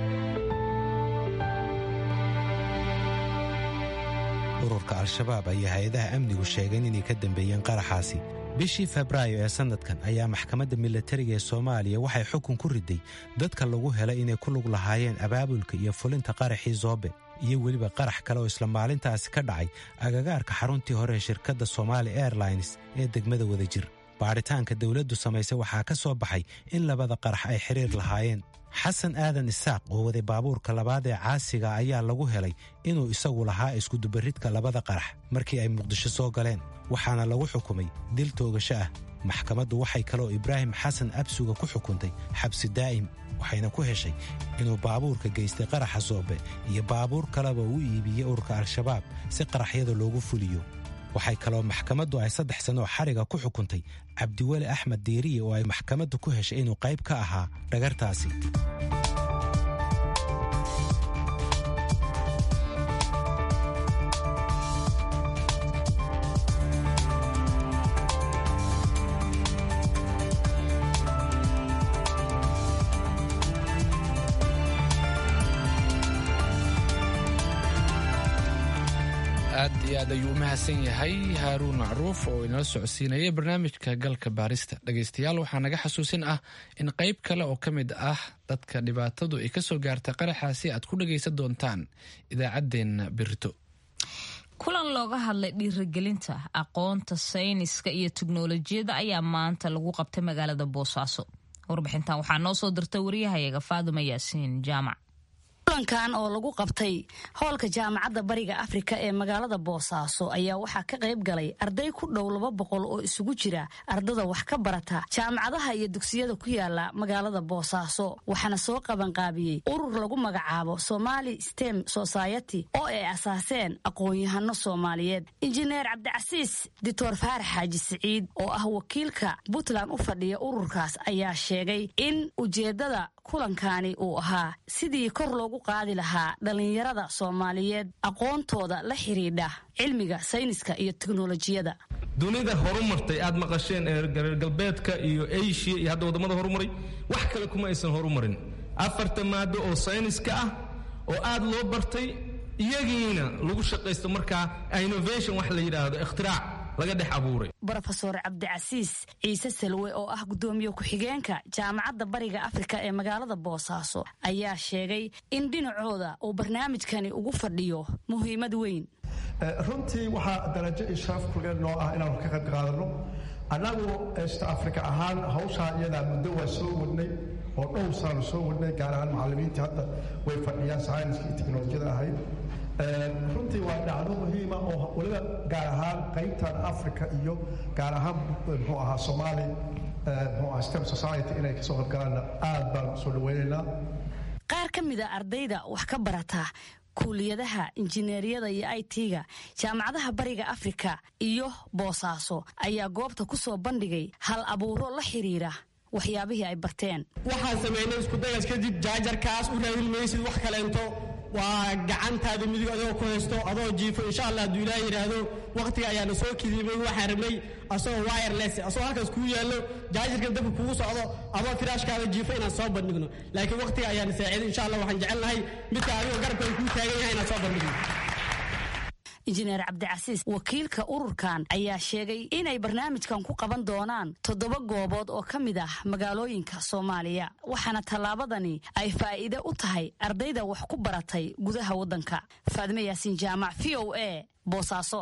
ururka al-shabaab ayaa hay-adaha amnigu sheegeen inay ka dambeeyeen qaraxaasi bishii febraayo ee sannadkan ayaa maxkamadda milatariga ee soomaaliya waxay xukun ku riday dadka lagu helay inay ku lug lahaayeen abaabulka iyo fulinta qaraxii zoobe iyo weliba qarax kale oo isla maalintaasi ka dhacay agagaarka xaruntii hore ee shirkadda somaali airlines ee degmada wadajir baadhitaanka dawladdu samaysay waxaa ka soo baxay in labada qarax ay xiriir lahaayeen xasan aadan isaaq oo waday baabuurka labaad ee caasiga ayaa lagu helay inuu isagu lahaa iskudubaridka labada qarax markii ay muqdisho soo galeen waxaana lagu xukumay dil toogasho ah maxkamaddu waxay kaloo ibraahim xasan absuga ku xukuntay xabsi daa'im waxayna ku heshay inuu baabuurka geystay qaraxa soobe iyo baabuur kaleba u iibiyey ururka al-shabaab si qaraxyada loogu fuliyo waxay kaloo maxkamaddu ay saddex sanoo xariga ku xukuntay cabdiweli axmed diiriye oo ay maxkamaddu ku heshay inuu qayb ka ahaa dhagartaasi aad iyo aad ayuu u mahadsan yahay haaruun macruuf oo inala socodsiinayay barnaamijka galka baarista dhegaystayaal waxaa naga xasuusin ah in qayb kale oo ka mid ah dadka dhibaatadu ay ka soo gaartay qaraxaasi aad ku dhagaysan doontaan idaacaddeenna berito kulan looga hadlay dhiirigelinta aqoonta sayniska iyo teknolojiyadda ayaa maanta lagu qabtay magaalada boosaaso warbixintan waxaa noo soo dirtay wariyahayaga faaduma yaasiin jaamac kulankan oo lagu qabtay hoolka jaamacadda bariga afrika ee magaalada boosaaso ayaa waxaa ka qayb galay arday ku dhow laba boqol oo isugu jira ardada wax ka barata jaamacadaha iyo dugsiyada ku yaala magaalada boosaaso waxaana soo qabanqaabiyey urur lagu magacaabo somali stem society oo ay asaaseen aqoon-yahano soomaaliyeed injineer cabdicasiis dictor faarax xaaji siciid oo ah wakiilka puntland u fadhiya ururkaas ayaa sheegay in ujeeddada kulankani uu ahaa sidii kor loogu qaadi lahaa dhallinyarada soomaaliyeed aqoontooda la xidhiidha cilmiga sayniska iyo teknolojiyada dunida horumartay aad maqasheen ee reer galbeedka iyo asia iyo hadda waddamada horumaray wax kale kuma aysan horumarin afarta maado oo sayniska ah oo aad loo bartay iyagiina lagu shaqaysto markaa innovation wax la yidhaahdo ikhtirac laga dhex abuuray brofesor cabdicasiis ciise salwe oo ah guddoomiye ku-xigeenka jaamacadda bariga afrika ee magaalada boosaaso ayaa sheegay in dhinacooda uu barnaamijkani ugu fadhiyo muhiimad weyn runtii waxaa darajo iyo sharaf kulgeen noo ah inaanu ka qayb qaadano annagu east africa ahaan hawshaa iyadaa muddo waa soo wadnay oo dhowr saanu soo wadnay gaar ahaan macallimiintii hadda way fadhiyaan sayniska iyo teknolojiyada ahayd runtii waa dhacdo muhiima oo weliba gaar ahaan qaybtan africa iyo gaar ahaan muxuu ahaa soomaali muxuu ahaa stem society inay kasoo qaybgalaanna aad baan soo dhaweynaynaa qaar ka mid a ardayda wax ka barata kuuliyadaha injineeriyada iyo i t-ga jaamacadaha bariga afrika iyo boosaaso ayaa goobta ku soo bandhigay hal abuuro la xiriira waxyaabihii ay barteen waxaan samaynay iskudagaas kadib jaajarkaas u raadin maysid wax kaleento waa gacantaada midig adoo ku haysto adoo jiifo insha allah hadduu ilaah yidhaahdo wakhtiga ayaana soo kidibay waxaan rabnay asagoo wireless asagoo halkaas kuu yaallo jaajarkan dabka kugu socdo adoo firaashkaada jiifo inaan soo bandhigno laakiin wakhtiga ayaana saaciiday insha allah waxaan jecelnahay midka adigoo garabka ay kuu taagan yahay inaan soo bandhigno injineer cabdicasiis wakiilka ururkan ayaa sheegay inay barnaamijkan ku qaban doonaan toddoba goobood oo ka mid ah magaalooyinka soomaaliya waxaana tallaabadani ay faa'iide u tahay ardayda wax ku baratay gudaha waddanka faadme yaasiin jaamac v o a boosaaso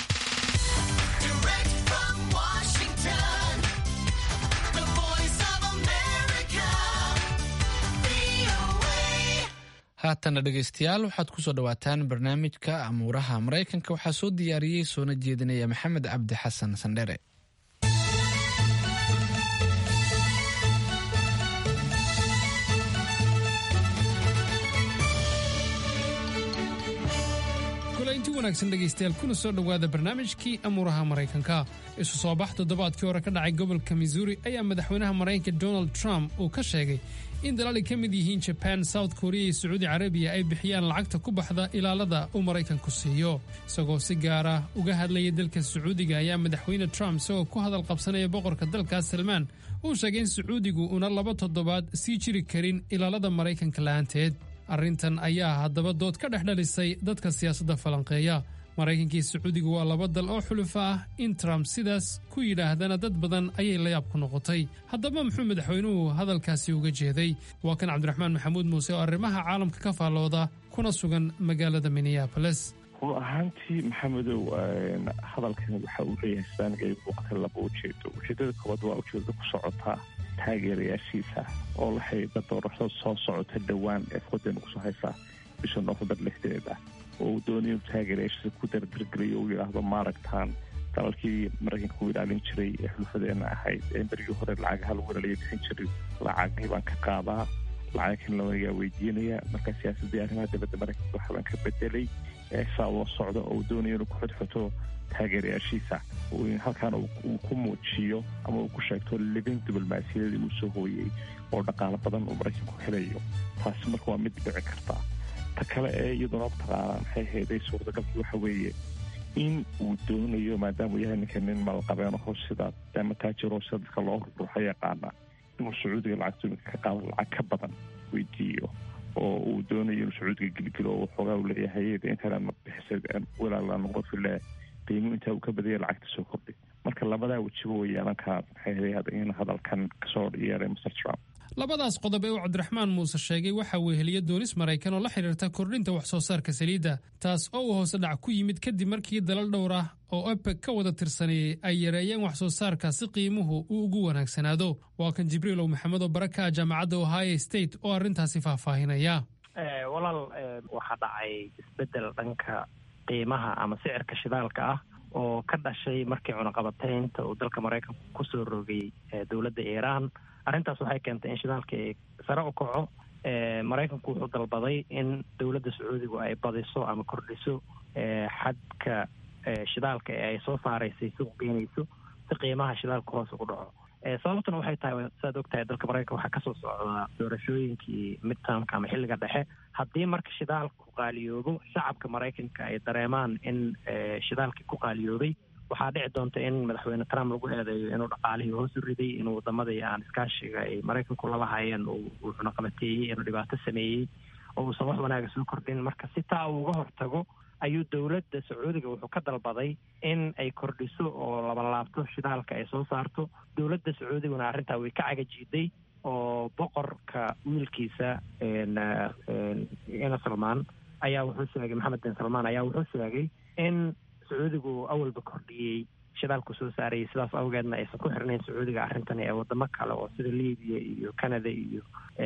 haatana dhegaystayaal waxaad ku soo dhowaataan barnaamijka amuuraha maraykanka waxaa soo diyaariyey soona jeedinaya maxamed cabdi xasan sandhere kulanti wanaagsan dhegaystayaal kuna soo dhowaada barnaamijkii amuuraha maraykanka isu soo bax toddobaadkii hore ka dhacay gobolka missouri ayaa madaxweynaha maraykanka donald trump uu ka sheegay in dalaal ay ka mid yihiin jaban south korea iyo sacuudi carabiya ay bixiyaan lacagta ku baxda ilaalada uu maraykanku siiyo isagoo si gaara uga hadlaya dalka sacuudiga ayaa madaxweyne trump isagoo ku hadal qabsanaya boqorka dalkaas salmaan uu sheegay in sacuudigu una laba toddobaad sii jiri karin ilaalada maraykanka la'aanteed arrintan ayaa haddaba dood ka dhex dhalisay dadka siyaasadda falanqeeya maraykankii sacuudigu waa laba dal oo xulufa ah in trump sidaas ku yidhaahdana dad badan ayay layaab ku noqotay haddaba muxuu madaxweynuhu hadalkaasi uga jeeday waa kan cabdiraxmaan maxamuud muuse oo arrimaha caalamka ka faallooda kuna sugan magaalada minneaboles run ahaantii maxamedow hadalkan waxa uu leeyahay saaniga muuqata laba ujeedo ujeedada koobaad waa ujeedada ku socotaa taageerayaashiisa oo la xidhiidha doorashada soo socota dhowaan ee foodeena kusoo haysaa bisha noofembar lixdeeda oo uu doonay inuu taageerayaashiisa ku dardargeliyo uu yidhaahdo maaragtaan dalalkii maraykanka u ilaalin jiray ee xulfadeena ahayd ee berigii hore lacagaha lagu ilaalaya bixin jiray lacagii baan ka qaadaa lacagkan lawanagaa weydiinaya marka siyaasadii arrimaha dibadda maraykanka waxbaan ka bedelay saa ula socda oo uu doonayo inuu ku xodxoto taageerayaashiisa halkaana uu ku muujiyo ama uu ku sheegto libin diblomaasiyadii uu soo hooyey oo dhaqaalo badan uu maraykanku helayo taasi marka waa mid dhici karta ta kale ee iyaduna mataqaanaa maxay hayday suurtagalkii waxa weeye in uu doonayo maadaama uu yahay ninka nin malqabeenaho sida ama taajiro sida dadka loo ruruuxa yaqaana inuu sacuudiga lacagtu iminka ka qaado lacag ka badan weydiiyo oo uu doonayo inuu sacuudiga gelgelo oo waxoogaa uu leeyahay intaan bixisa walaala noqon file qiimo intaa uu ka badaya lacagta soo kordhi marka labadaa wejiba way yeelan karaa maxay haday in hadalkan kasoo yeeray mr trump labadaas qodob ee uu cabdiraxmaan muuse sheegay waxa weeheliya doonis maraykan oo la xidhiirta kordhinta wax soo saarka saliidda taas oo uu hoose dhac ku yimid kadib markii dalal dhowr ah oo ebeg ka wada tirsaneeyey ay yareeyeen wax soo saarka si qiimuhu uu ugu wanaagsanaado waa kan jibriilow maxamed oo baraka jaamacadda ohio state oo arrintaasi faahfaahinaya walaal waxaa dhacay isbeddel dhanka qiimaha ama sicirka shidaalka ah oo ka dhashay markii cunaqabataynta uu dalka maraykanku kusoo rogay dowladda iiraan arrintaas waxay keentay in shidaalka ay sare u kaco maraykanku wuxuu dalbaday in dowladda sacuudigu ay badiso ama kordhiso xadka shidaalka ee ay soo saaraysay suuq geynayso si qiimaha shidaalka hoos ugu dhaco sababtuna waxay tahay saad ogtahay dalka maraykanka waxaa kasoo socdaa doorashooyinkii midtermka ama xilliga dhexe haddii marka shidaalku qaaliyoobo shacabka maraykanka ay dareemaan in shidaalkii ku qaaliyoobay waxaa dhici doonta in madaxweyne trump lagu eedeeyo inuu dhaqaalihii hoos u riday inuu wadamadii aan iskaashiga ay maraykanku lala hayeen uu cunaqabateeyey inuu dhibaato sameeyey oo uusan wax wanaaga soo kordhin marka si taa uu uga hortago ayuu dowladda sacuudiga wuxuu ka dalbaday in ay kordhiso oo labanlaabto shidaalka ay soo saarto dowladda sacuudiguna arrintaa way ka cagajiiday oo boqorka wiilkiisa ina salmaan ayaa wuxuu sheegay maxamed bin salmaan ayaa wuxuu sheegay in sacuudigu awalba kordhiyey shidaalku soo saarayay sidaas awgeedna aysan ku xirnayn sacuudiga arrintani ee wadamo kale oo sida libiya iyo canada iyo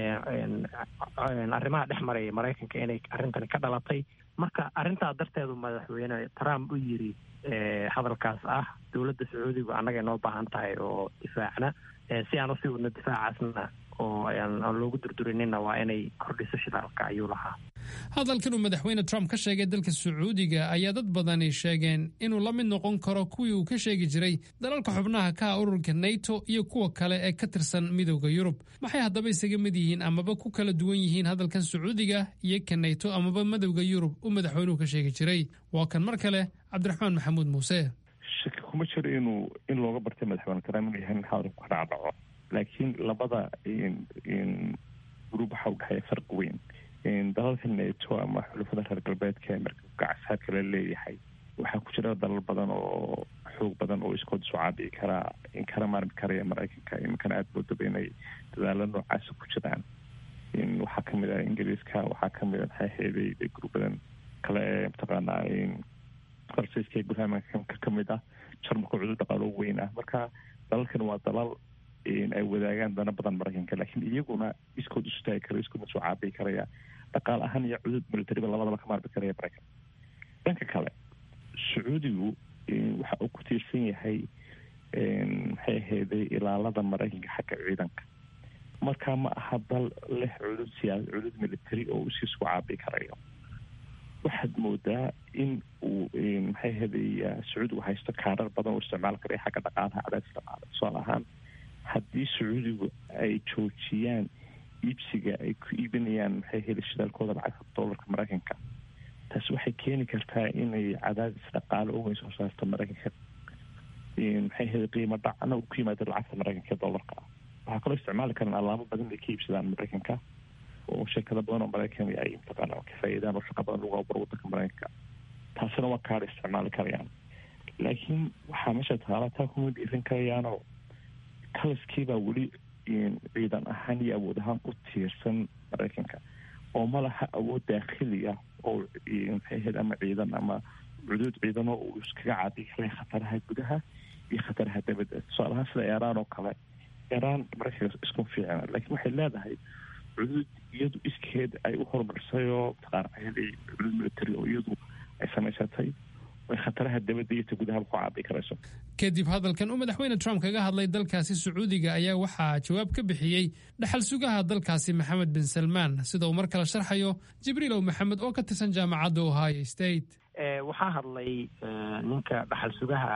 arrimaha dhex maraya maraykanka inay arrintani ka dhalatay marka arrintaa darteedu madaxweyne trump u yiri hadalkaas ah dowladda sacuudigu annaga inoo baahan tahay oo difaacna si aan usii wadno difaacaasna oo aan loogu durdurinina waa inay kordhiso shidaalka ayuu lahaa hadalkan uu madaxweyne trump ka sheegay dalka sacuudiga ayaa dad badani sheegeen inuu la mid noqon karo kuwii uu ka sheegi jiray dalalka xubnaha ka ah ururka nato iyo kuwa kale ee ka tirsan midooda yurub maxay haddaba isaga mid yihiin amaba ku kala duwan yihiin hadalkan sacuudiga iyo ka nato amaba midowda yurub uu madaxweynuhu ka sheegi jiray waa kan mar kale cabdiraxmaan maxamuud muuse shaki kuma jiro inuu in looga bartay madaxweyne trump inuu yahay in hadalku ka dhacdhaco laakiin labada gruub waxaa u dhexeeya farqi weyn dalalka neto ama xulufada reer galbeedka ee markabka casaadka la leeyahay waxaa ku jira dalal badan oo xoog badan oo iskood isu caabici karaa inkana maarmi karaya maraykanka iminkana aada moodaba inay dadaalo noocaasa ku jiraan waxaa kamid ah ingiriiska waxaa kamid a maxaa heeday gruubadan kale ee mataqaanaa farsayska ee gurhamanka kamid ah jarmalka cudud dhaqaalo weyn ah marka dalalkan waa dalal ay wadaagaan dana badan maraykanka laakiin iyaguna iskood isu taagi kara iskoodna soo caabiyi karaya dhaqaal ahaan iyo cudud militariba labadaba ka maarmi karaya maraykan dhanka kale sacuudigu waxa uu ku tiirsan yahay maxay ahayday ilaalada maraykanka xagga ciidanka marka ma aha dal leh cudud siyaasa cudud military oo uu sii soo caabiyi karayo waxaad moodaa in uu maxay ahayday sacuudigu haysto kaarar badan oo isticmaal karaya xagga dhaqaalaha cadaadis dhaqaale tusaale ahaan haddii sacuudigu ay joojiyaan iibsiga ay ku iibinayaan maxay heli shidaalkooda lacagta doolarka maraykanka taasi waxay keeni kartaa inay cadaadis dhaqaale uweyn soo saarto maraykanka maxay heli qiimo dhacna uu ku yimaado lacagta maraykanka ee doolarka ah waxaa kaloo isticmaali karaan alaamo badan ay ka iibsadaan maraykanka oo shirkado badan oo maraykan ay mataqaana ka faa'iidaan oo shaqa badan lagu aburo wadanka maraykanka taasina waa kaadha isticmaali karayaan laakiin waxaa meesha taala taa kuma dhiirin karayaanoo kalaskiibaa weli ciidan ahaan iyo awood ahaan u tiirsan maraykanka oo ma laha awood daakhili ah oo maxay ahayd ama ciidan ama cuduud ciidano uu iskaga caabiyi karay khataraha gudaha iyo khataraha dabadda tusaale ahaan sida iiraan oo kale iiraan maraykanka isku fiicna laakiin waxay leedahay cuduud iyadu iskeed ay u horumarisay oo mataqaana cuduud military oo iyadu ay samaysatay ay khataraha dabadda iyo ta gudaha ku caabiyi karayso kadib hadalkan uu madaxweyne trump kaga hadlay dalkaasi sacuudiga ayaa waxaa jawaab ka bixiyey dhaxal sugaha dalkaasi maxamed bin salmaan sida uu mar kale sharxayo jibriilow maxamed oo ka tirsan jaamacadda ohio state waxaa hadlay ninka dhaxal sugaha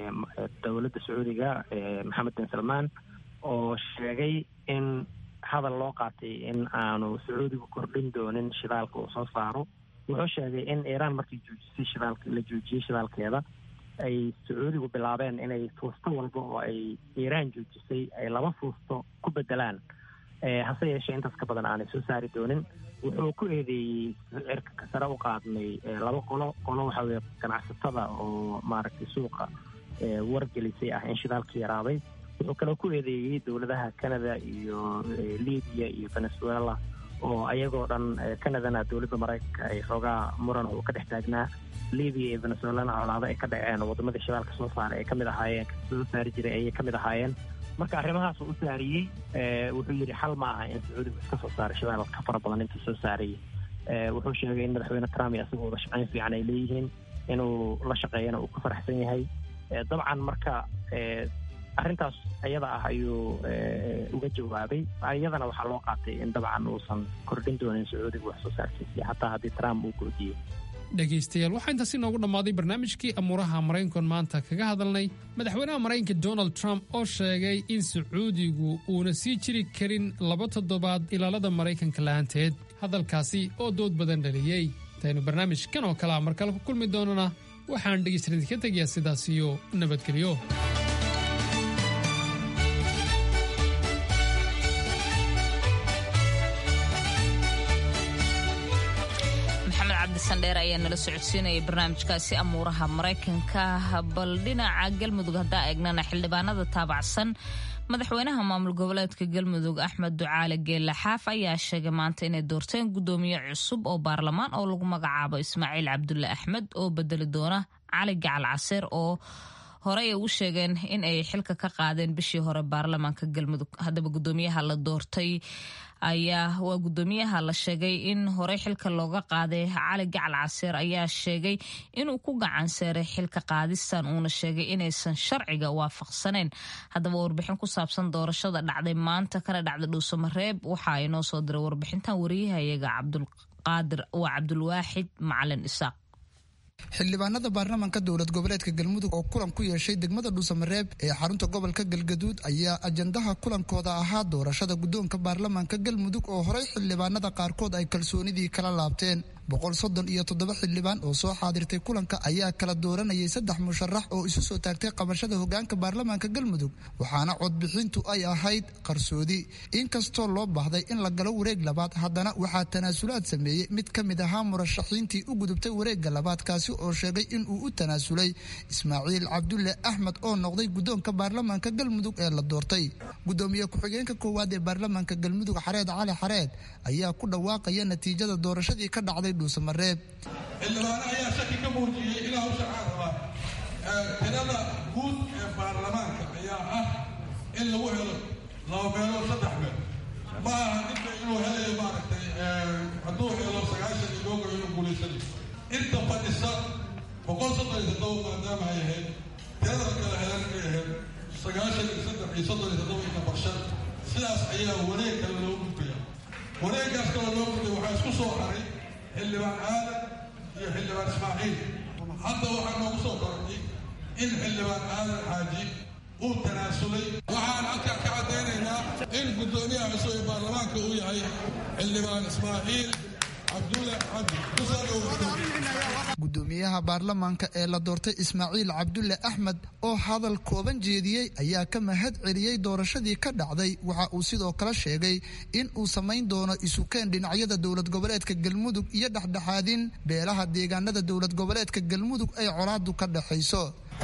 dowladda sacuudiga maxamed bin salmaan oo sheegay in hadal loo qaatay in aanu sacuudigu kordhin doonin shidaalka uu soo saaro wuxuu sheegay in iiraan markii joojisay shidaalka la joojiyey shidaalkeeda ay sacuudigu bilaabeen inay fuusto walba oo ay iiraan joojisay ay laba fuusto ku bedelaan hase yeeshee intaas ka badan aanay soo saari doonin wuxuu ku eedeeyey cirka sare u qaadnay laba qolo qolo waxa weye ganacsatada oo maaragtay suuqa wargelisay ah in shidaalka yaraaday wuxuu kaloo ku eedeeyey dowladaha canada iyo libiya iyo venezuela oo ayagoo dhan canadana dowladda maraykanka ay xoogaa muran uu ka dhex taagnaa libiya iyo venezuelana colaado ay ka dhaceen oo wadamadii shidaalka soo saaray ay ka mid ahaayeen soo saari jiray ayay ka mid ahaayeen marka arrimahaas uu u saariyey wuxuu yidhi xal ma aha in sacuudigu iska soo saaray shidaal ka fara badan intuu soo saarayay wuxuu sheegay in madaxweyne trump iyo asagoo wada shaqayn fiican ay leeyihiin inuu la shaqeeyana uu ku faraxsan yahay dabcan marka arrintaas ayada ah ayuu uga jawaabay iyadana waxaa loo qaatay in dabcan uusan kordhin doonin sacuudiga wax soo saarkiisii xataa haddii trump uu goodiyey dhegaystayaal waxaa intaasi noogu dhammaaday barnaamijkii amuuraha maraykankan maanta kaga hadalnay madaxweynaha maraykanka donald trump oo sheegay in sacuudigu uuna sii jiri karin laba toddobaad ilaalada maraykanka la'aanteed hadalkaasi oo dood badan dhaliyey intaynu barnaamijkan oo kalea mar kale ku kulmi doonana waxaan dhegaystayaal idinka tegayaa sidaas iyo nabadgelyo cabdisandheer ayaa nala socodsiinaya barnaamijkaasi amuuraha maraykanka bal dhinaca galmudug haddaa eegnana xildhibaanada taabacsan madaxweynaha maamul goboleedka galmudug axmed ducaale geelle xaaf ayaa sheegay maanta inay doorteen gudoomiye cusub oo baarlamaan oo lagu magacaabo ismaaciil cabdulle axmed oo bedeli doona cali gacal caseer oo horey ay u sheegeen in ay xilka ka qaadeen bishii hore baarlamaanka galmudug haddaba gudoomiyaha la doortay ayaa waa gudoomiyaha la sheegay in horey xilka looga qaaday cali gacal caseer ayaa sheegay inuu ku gacan seeray xilka qaadistan uuna sheegay inaysan sharciga waafaqsaneyn haddaba warbixin ku saabsan doorashada dhacday maanta kana dhacda dhuusamareeb waxa ay noo soo diray warbixintan wariyahayaga cabdulqaadir waa cabdulwaaxid macalin isaaq xildhibaanada baarlamaanka dowlad goboleedka galmudug oo kulan ku yeeshay degmada dhuusamareeb ee xarunta gobolka galgaduud ayaa ajandaha kulankooda ahaa doorashada guddoonka baarlamaanka galmudug oo horey xildhibaanada qaarkood ay kalsoonidii kala laabteen boqol soddon iyo toddoba xildhibaan oo soo xaadirtay kulanka ayaa kala dooranayay saddex musharax oo isu soo taagtay qabashada hogaanka baarlamaanka galmudug waxaana codbixintu ay ahayd qarsoodi inkastoo loo baahday in la galo wareeg labaad haddana waxaa tanaasulaad sameeyey mid ka mid ahaa murashaxiintii u gudubtay wareegga labaad kaasi oo sheegay inuu u tanaasulay ismaaciil cabdulle axmed oo noqday guddoonka baarlamaanka galmudug ee la doortay gudoomiye ku-xigeenka koowaad ee baarlamaanka galmudug xareed cali xareed ayaa ku dhawaaqaya natiijada doorashadii ka dhacday dhuusamareeb xildhibaano ayaa shaki ka muujiyey ilaa hawsha caan rabaa tirada guud ee baarlamaanka ayaa ah in lagu helo laba meelood saddex meel ma aha ninka inuu helayo maaragtay hadduu helo sagaashan iyo googa inuu guulaysanayo inta fadhisa boqol soddon iyo toddoba maadaama ay ahayd tirada kala helan ay ahayd sagaashan iyo saddex iyo soddon iyo toddoba iyo borshan sidaas ayaa wareeg kale loo gudbaya wareeggaas kale loo gudbay waxaa isku soo haray xildhibaan aadan iyo xildhibaan ismaaciil hadda waxaa noogu soo korodhay in xildhibaan aadan xaaji uu tanaasulay waxaan halkaa ka caddaynaynaa in guddoomiyaha cusub ee baarlamaanka uu yahay xildhibaan ismaaciil cabdulle cabdi gudoomiyaha baarlamaanka ee la doortay ismaaciil cabdulle axmed oo hadal kooban jeediyey ayaa ka mahad celiyey doorashadii ka dhacday waxa uu sidoo kale sheegay in uu samayn doono isukeen dhinacyada dowlad goboleedka galmudug iyo dhexdhexaadin beelaha deegaanada dowlad goboleedka galmudug ay colaadu ka dhexayso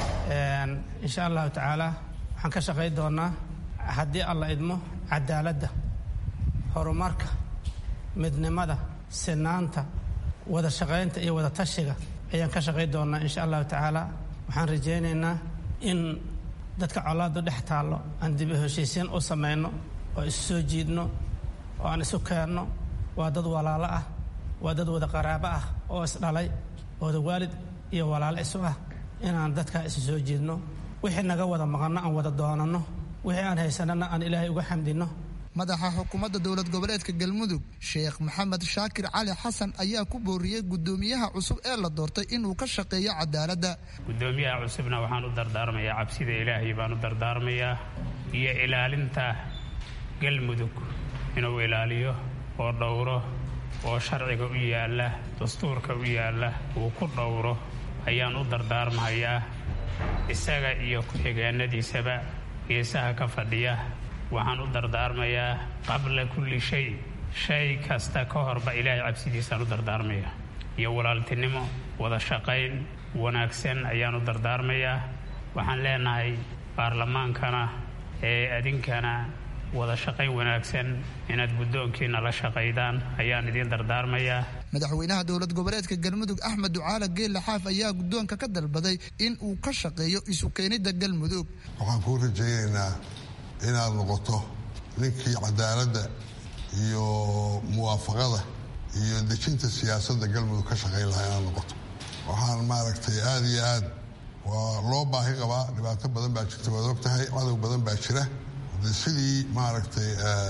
insha allahu tacaala waxaan ka shaqayn doonaa haddii alla idmo cadaaladda horumarka midnimada sinaanta wada shaqaynta iyo wada tashiga ayaan ka shaqayn doonaa insha allahu tacaala waxaan rajaynaynaa in dadka colaadu dhex taallo aan dib u heshiisiin u samayno oo isu soo jiidno oo aan isu keenno waa dad walaalo ah waa dad wada qaraabo ah oo isdhalay wada waalid iyo walaalo isu ah inaan dadkaa isu soo jiidno wixii naga wada maqanno aan wada doonanno wixii aan haysanana aan ilaahay uga xamdinno madaxa xukuumadda dowlad goboleedka galmudug sheekh maxamed shaakir cali xasan ayaa ku booriyey gudoomiyaha cusub ee la doortay inuu ka shaqeeyo cadaaladda gudoomiyaha cusubna waxaan u dardaarmayaa cabsida ilaahay baan u dardaarmayaa iyo ilaalinta galmudug inuu ilaaliyo oo dhowro oo sharciga u yaalla dastuurka u yaalla uu ku dhowro ayaan u dardaarmahayaa isaga iyo ku-xigeenadiisaba geesaha ka fadhiya waxaan u dardaarmayaa qabla kulli shay shay kasta ka horba ilaahay cabsidiisaan u dardaarmaya iyo walaaltinimo wada shaqayn wanaagsan ayaan u dardaarmayaa waxaan leenahay baarlamaankana ee adinkana wada shaqayn wanaagsan inaad guddoonkiina la shaqaydaan ayaan idiin dardaarmayaa madaxweynaha dowlad goboleedka galmudug axmed ducaale geelle xaaf ayaa guddoonka ka dalbaday in uu ka shaqeeyo isu keenidda galmudug waxaan kuu rajaynaynaa inaad noqoto ninkii cadaaladda iyo muwaafaqada iyo dejinta siyaasadda galmudug ka shaqayn lahaa inaad noqoto waxaan maaragtay aada iyo aad waa loo baahi qabaa dhibaato badan baa jirta waad og tahay cadow badan baa jira de sidii maaragtay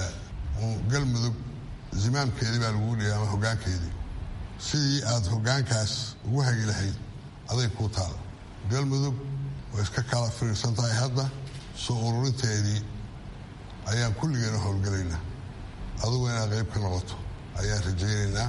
galmudug zimaamkeedii baa lagu dhigay ama hoggaankeedii sidii aad hoggaankaas ugu hagi lahayd aday kuu taala galmudug way iska kala fiirsan tahay hadda soo ururinteedii ayaan kulligeena howlgelaynaa adugu inaad qayb ka noqoto ayaan rajaynaynaa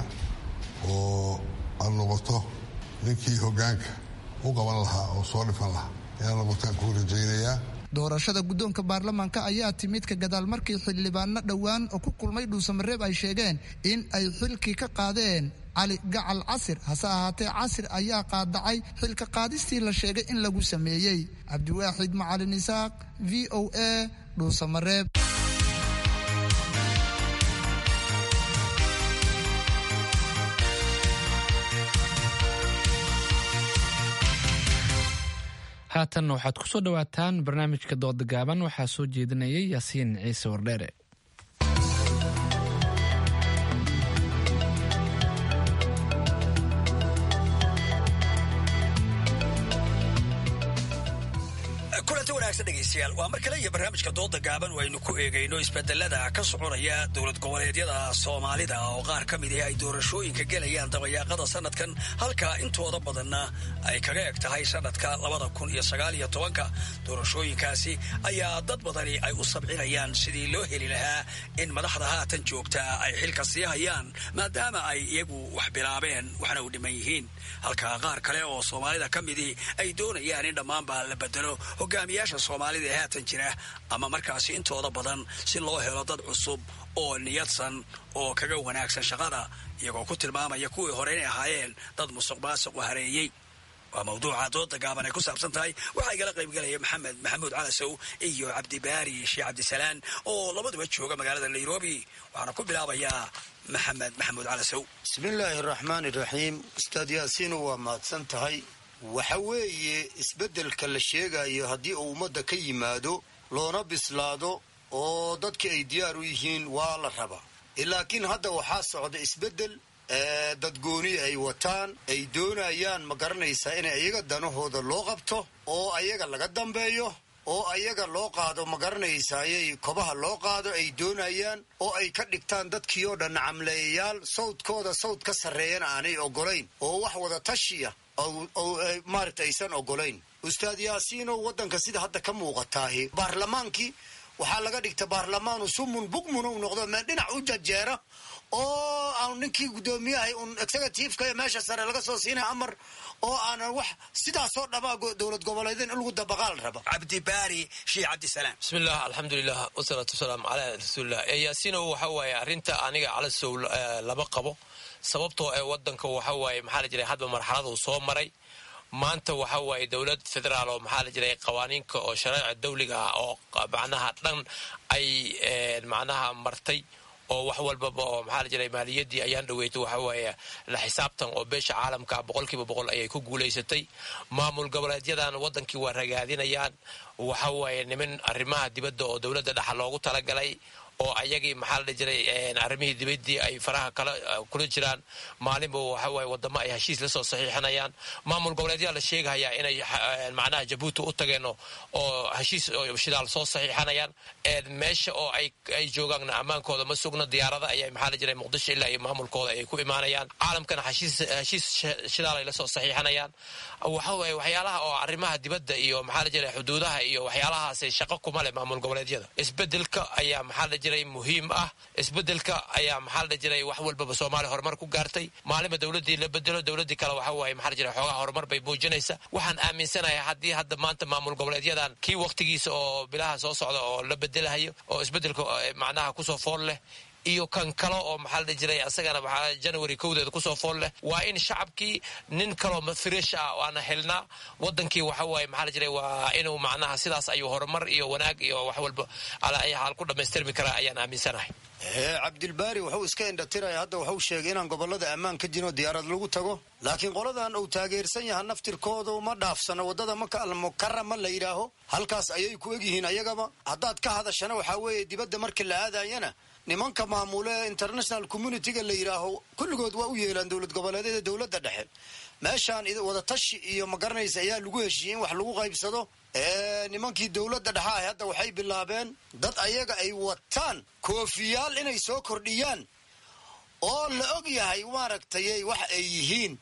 oo aad noqoto ninkii hoggaanka u qaban lahaa oo soo dhifan lahaa inaad noqotaan kuu rajaynayaa doorashada guddoonka baarlamaanka ayaa timid ka gadaal markii xildhibaano dhowaan oo ku kulmay dhuusamareeb ay sheegeen in ay xilkii ka qaadeen cali gacal casir hase ahaatee casir ayaa qaadacay xilka qaadistii la sheegay in lagu sameeyey cabdiwaaxid macalin isaaq v o a dhuusamareeb haatanna waxaad ku soo dhowaataan barnaamijka dooda gaaban waxaa soo jeedinayay yaasiin ciise wardheere kulanti wanaagsan dhegaystayaal waa mar kale iyo barnaamijka dooda gaaban oo aynu ku eegayno isbedelada ka soconaya dowlad goboleedyada soomaalida oo qaar ka mid ah ay doorashooyinka gelayaan dabayaaqada sanadkan halka intooda badanna ay kaga eg tahay sanadka labada kun iyo sagaal iyo tobanka doorashooyinkaasi ayaa dad badani ay u sabcinayaan sidii loo heli lahaa in madaxda haatan joogta ay xilka sii hayaan maadaama ay iyagu wax bilaabeen waxna u dhiman yihiin halka qaar kale oo soomaalida ka midii ay doonayaan in dhammaanba la bedelo hogaamiyaasha soomaalida ee haatan jira ama markaasi intooda badan si loo helo dad cusub oo niyadsan oo kaga wanaagsan shaqada iyagoo ku tilmaamaya kuwii hore inay ahaayeen dad musuq maasuq u hareeyey waa mawduuca dooda gaaban ay ku saabsan tahay waxaa igala qaybgelaya maxamed maxamuud calasow iyo cabdibaari sheekh cabdisalaan oo labaduba jooga magaalada nairobi waxaana ku bilaabayaa maxamed maxamuud calasow bismillaahi araxmaani iraxiim ustaad yaasiinu waa mahadsan tahay waxa weeye isbeddelka la sheegayo haddii uu ummadda ka yimaado loona bislaado oo dadka ay diyaar u yihiin waa la rabaa laakiin hadda waxaa socda isbeddel dadgooni ay wataan ay doonayaan ma garanaysaa in ayaga danahooda loo qabto oo ayaga laga dambeeyo oo ayaga loo qaado ma garanaysayay kobaha loo qaado ay doonayaan oo ay ka dhigtaan dadkii oo dhan camleeyayaal sawdkooda sawd ka sarreeyana aanay ogolayn oo wax wada tashiya maaragta aysan ogolayn ustaad yaasiinow waddanka sida hadda ka muuqataahi baarlamaankii waxaa laga dhigta baarlamaanu sumun bugmun u noqdo meel dhinac u jajeera oo aan ninkii guddoomiyahay un executiveka meesha sare laga soo siinaya amar oo aanan wax sidaasoo dhamaa dowlad goboleedeen in lagu dabaqaal raba cabdibaari sheekh cabdisalaam bismillah alxamdulilah wasalaatu wasalaamu calaa rasuulilah yaasiino waxa waaye arrinta aniga calasow lama qabo sababtoo ee wadanka waxa waaye maxaa la jiray hadba marxalada uu soo maray maanta waxa waaye dowlad federaal oo maxaa la jiray qawaaniinka oo shareeca dawliga ah oo macnaha dhan ay macnaha martay oo wax walbaba oo maxaa la jiray maaliyaddii ayaan dhaweytay waxa waaye la xisaabtan oo beesha caalamka boqolkiiba boqol ayay ku guulaysatay maamul goboleedyadan wadankii waa ragaadinayaan waxa waaye niman arrimaha dibadda oo dowladda dhexa loogu talagalay oo ayagii maxaa la jiray arrimihii dibaddii ay faraha kala kula jiraan maalinba waxa waaye wadamo ay heshiis la soo saxiixinayaan maamul goboleedyaa la sheegahayaa inay macnaha jabuuti u tageen oo heshiis shidaal soo saxiixanayaan meesha oo ay ay joogaanna ammaankooda ma sugna diyaarada ayay maxaa la jiray muqdisho ilaa iyo maamulkooda ay ku imaanayaan caalamkana heshiis heshiis shidaal ay la soo saxiixanayaan waxa waaye waxyaalaha oo arrimaha dibadda iyo maxaa la jiray xuduudaha iyo waxyaalahaasi shaqo kuma leh maamul goboleedyada isbedelka ayaa maxaa la jiray muhiim ah isbedelka ayaa maxaa la jiray wax walbaba soomaaliya horumar ku gaartay maalinba dowladdii la bedelo dowladdii kale waxa waaye maxaa la jiray xoogaha horumar bay muujinaysa waxaan aaminsanahay haddii hadda maanta maamul goboleedyadan kii waqtigiisa oo bilaha soo socda oo la bedelahayo oo isbedelka macnaha kusoo fool leh iyo kan kale oo maxaa la jiray asagana maxaa january kowdeeda kusoo fool leh waa in shacabkii nin kaloo fresh ah waana helnaa wadankii waxa waaye maxaa la jiray waa inuu macnaha sidaas ayuu horumar iyo wanaag iyo wax walba ala ay xaal ku dhammaystirmi karaa ayaan aaminsanahay cabdilbaari wuxuu iska indhatiraya hadda wuxuu sheegay inaan gobolada ammaan ka jirin oo diyaarad lagu tago laakiin qoladan uu taageersan yaha naftirkooda ma dhaafsano wadada maka almukarama la yidhaaho halkaas ayay ku egyihiin ayagaba haddaad ka hadashana waxaa weeye dibadda marka la aadayana nimanka maamule international communityga la yidhaaho kulligood waa u yeelaan dowlad goboleedyada dowladda dhexe meeshaan wadatashi iyo ma garanaysa ayaa lagu heshiiyey in wax lagu qaybsado nimankii dowladda dhexa ah hadda waxay bilaabeen dad ayaga ay wataan koofiyaal inay soo kordhiyaan oo la og yahay maaragtay wax ay yihiin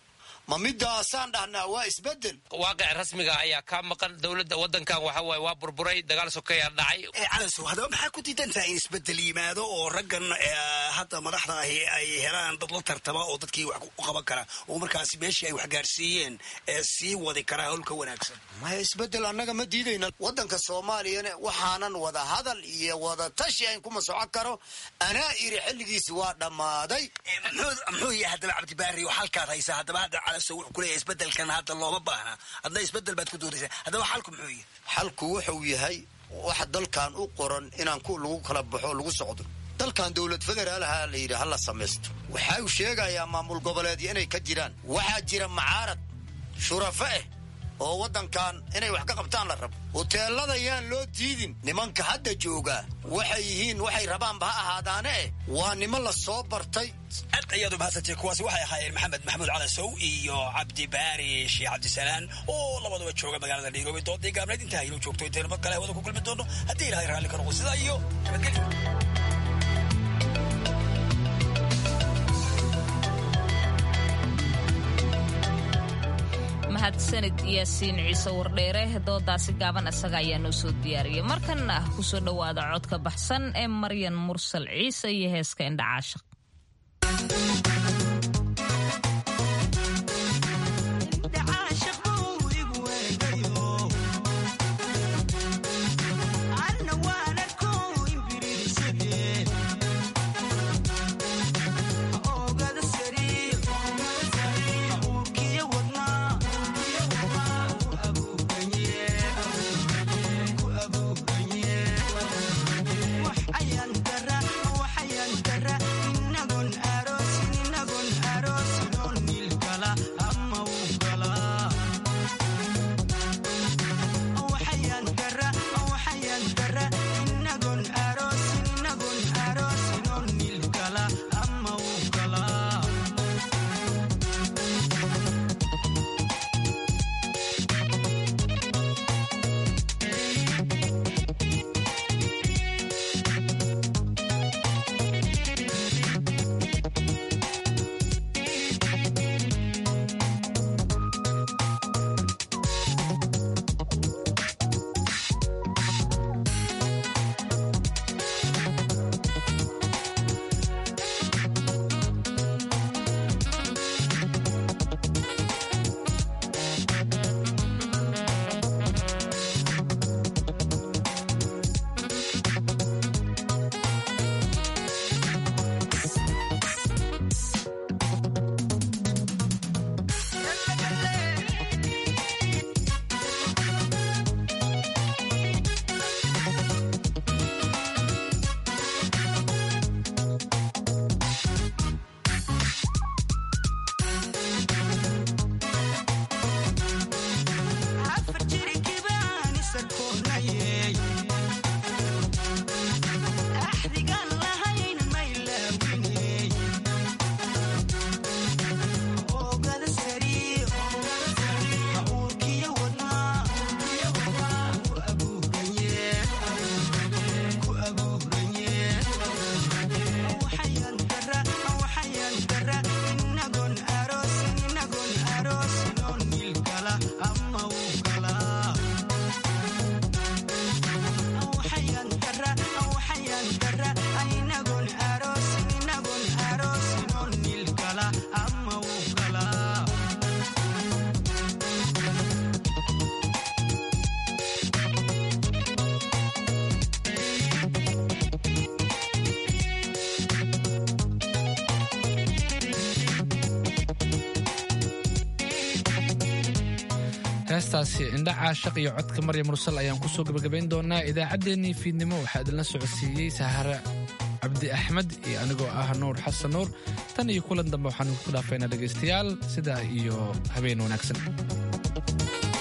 ma midaasaan dhahnaa waa isbedel waaqic rasmiga ayaa kaa maqan dowladda wadankan waxa waaye waa burburay dagaal sokeyaa dhacay calasow haddaba maxaa ku diidantaha in isbedel yimaado oo raggan hadda madaxda ahi ay helaan dad la tartama oo dadkii wax u qaban kara oo markaasi meeshii ay wax gaarsiiyeen sii wadi karaa howlka wanaagsan maya isbedel annaga ma diidayna waddanka soomaaliyana waxaanan wada hadal iyo wada tashi ayn kuma socon karo anaa iri xilligiisi waa dhammaaday muxuu yahay haddaba cabdibaari oo halkaad haysaa haddaba hadda calasow wuxuu kuleeyahay isbedelkan hadda looma baahna hadna isbedel baad ku doodaysaa haddaba xalku muxuu yahay xalku wuxuu yahay waxa dalkan u qoran inaan ku lagu kala baxo lagu socdo dalkan dowlad federaalaha la yidhi hala samaysto waxa uu sheegayaa maamul goboleedyo inay ka jiraan waxaa jira macaarad shurafa ah oo waddankan inay wax ka qabtaan la rabo hoteelada yaan loo diidin nimanka hadda joogaa waxay yihiin waxay rabaanba ha ahaadaane eh waa niman la soo bartay aad ayaad u mahadsantay kuwaasi waxay ahaayeen maxamed maxamuud calasow iyo cabdibaari sheekh cabdisalaan oo labaduba jooga magaalada nairobi doodii gaabnayd intaa inuu joogto intaynu mar kale hawada ku kulmi doono haddii ilahay raalli ka noqo sidaa iyo nabadgelyo mahadsanid yaasiin ciise wardheere doodaasi gaaban isaga ayaa noo soo diyaariyay markanna kusoo dhowaada codka baxsan ee maryan mursal ciise iyo heeska indhacaashaq heestaasi indha caashaq iyo codka maryam mursal ayaan kusoo gabagabayn doonaa idaacaddeenii fiidnimo waxaa idinla socodsiiyey sahare cabdi axmed iyo anigoo ah nuur xasan nuur tan iyo kulan dambe waxaanu ku dhaafaynaa dhegaystayaal sidaa iyo habeen wanaagsan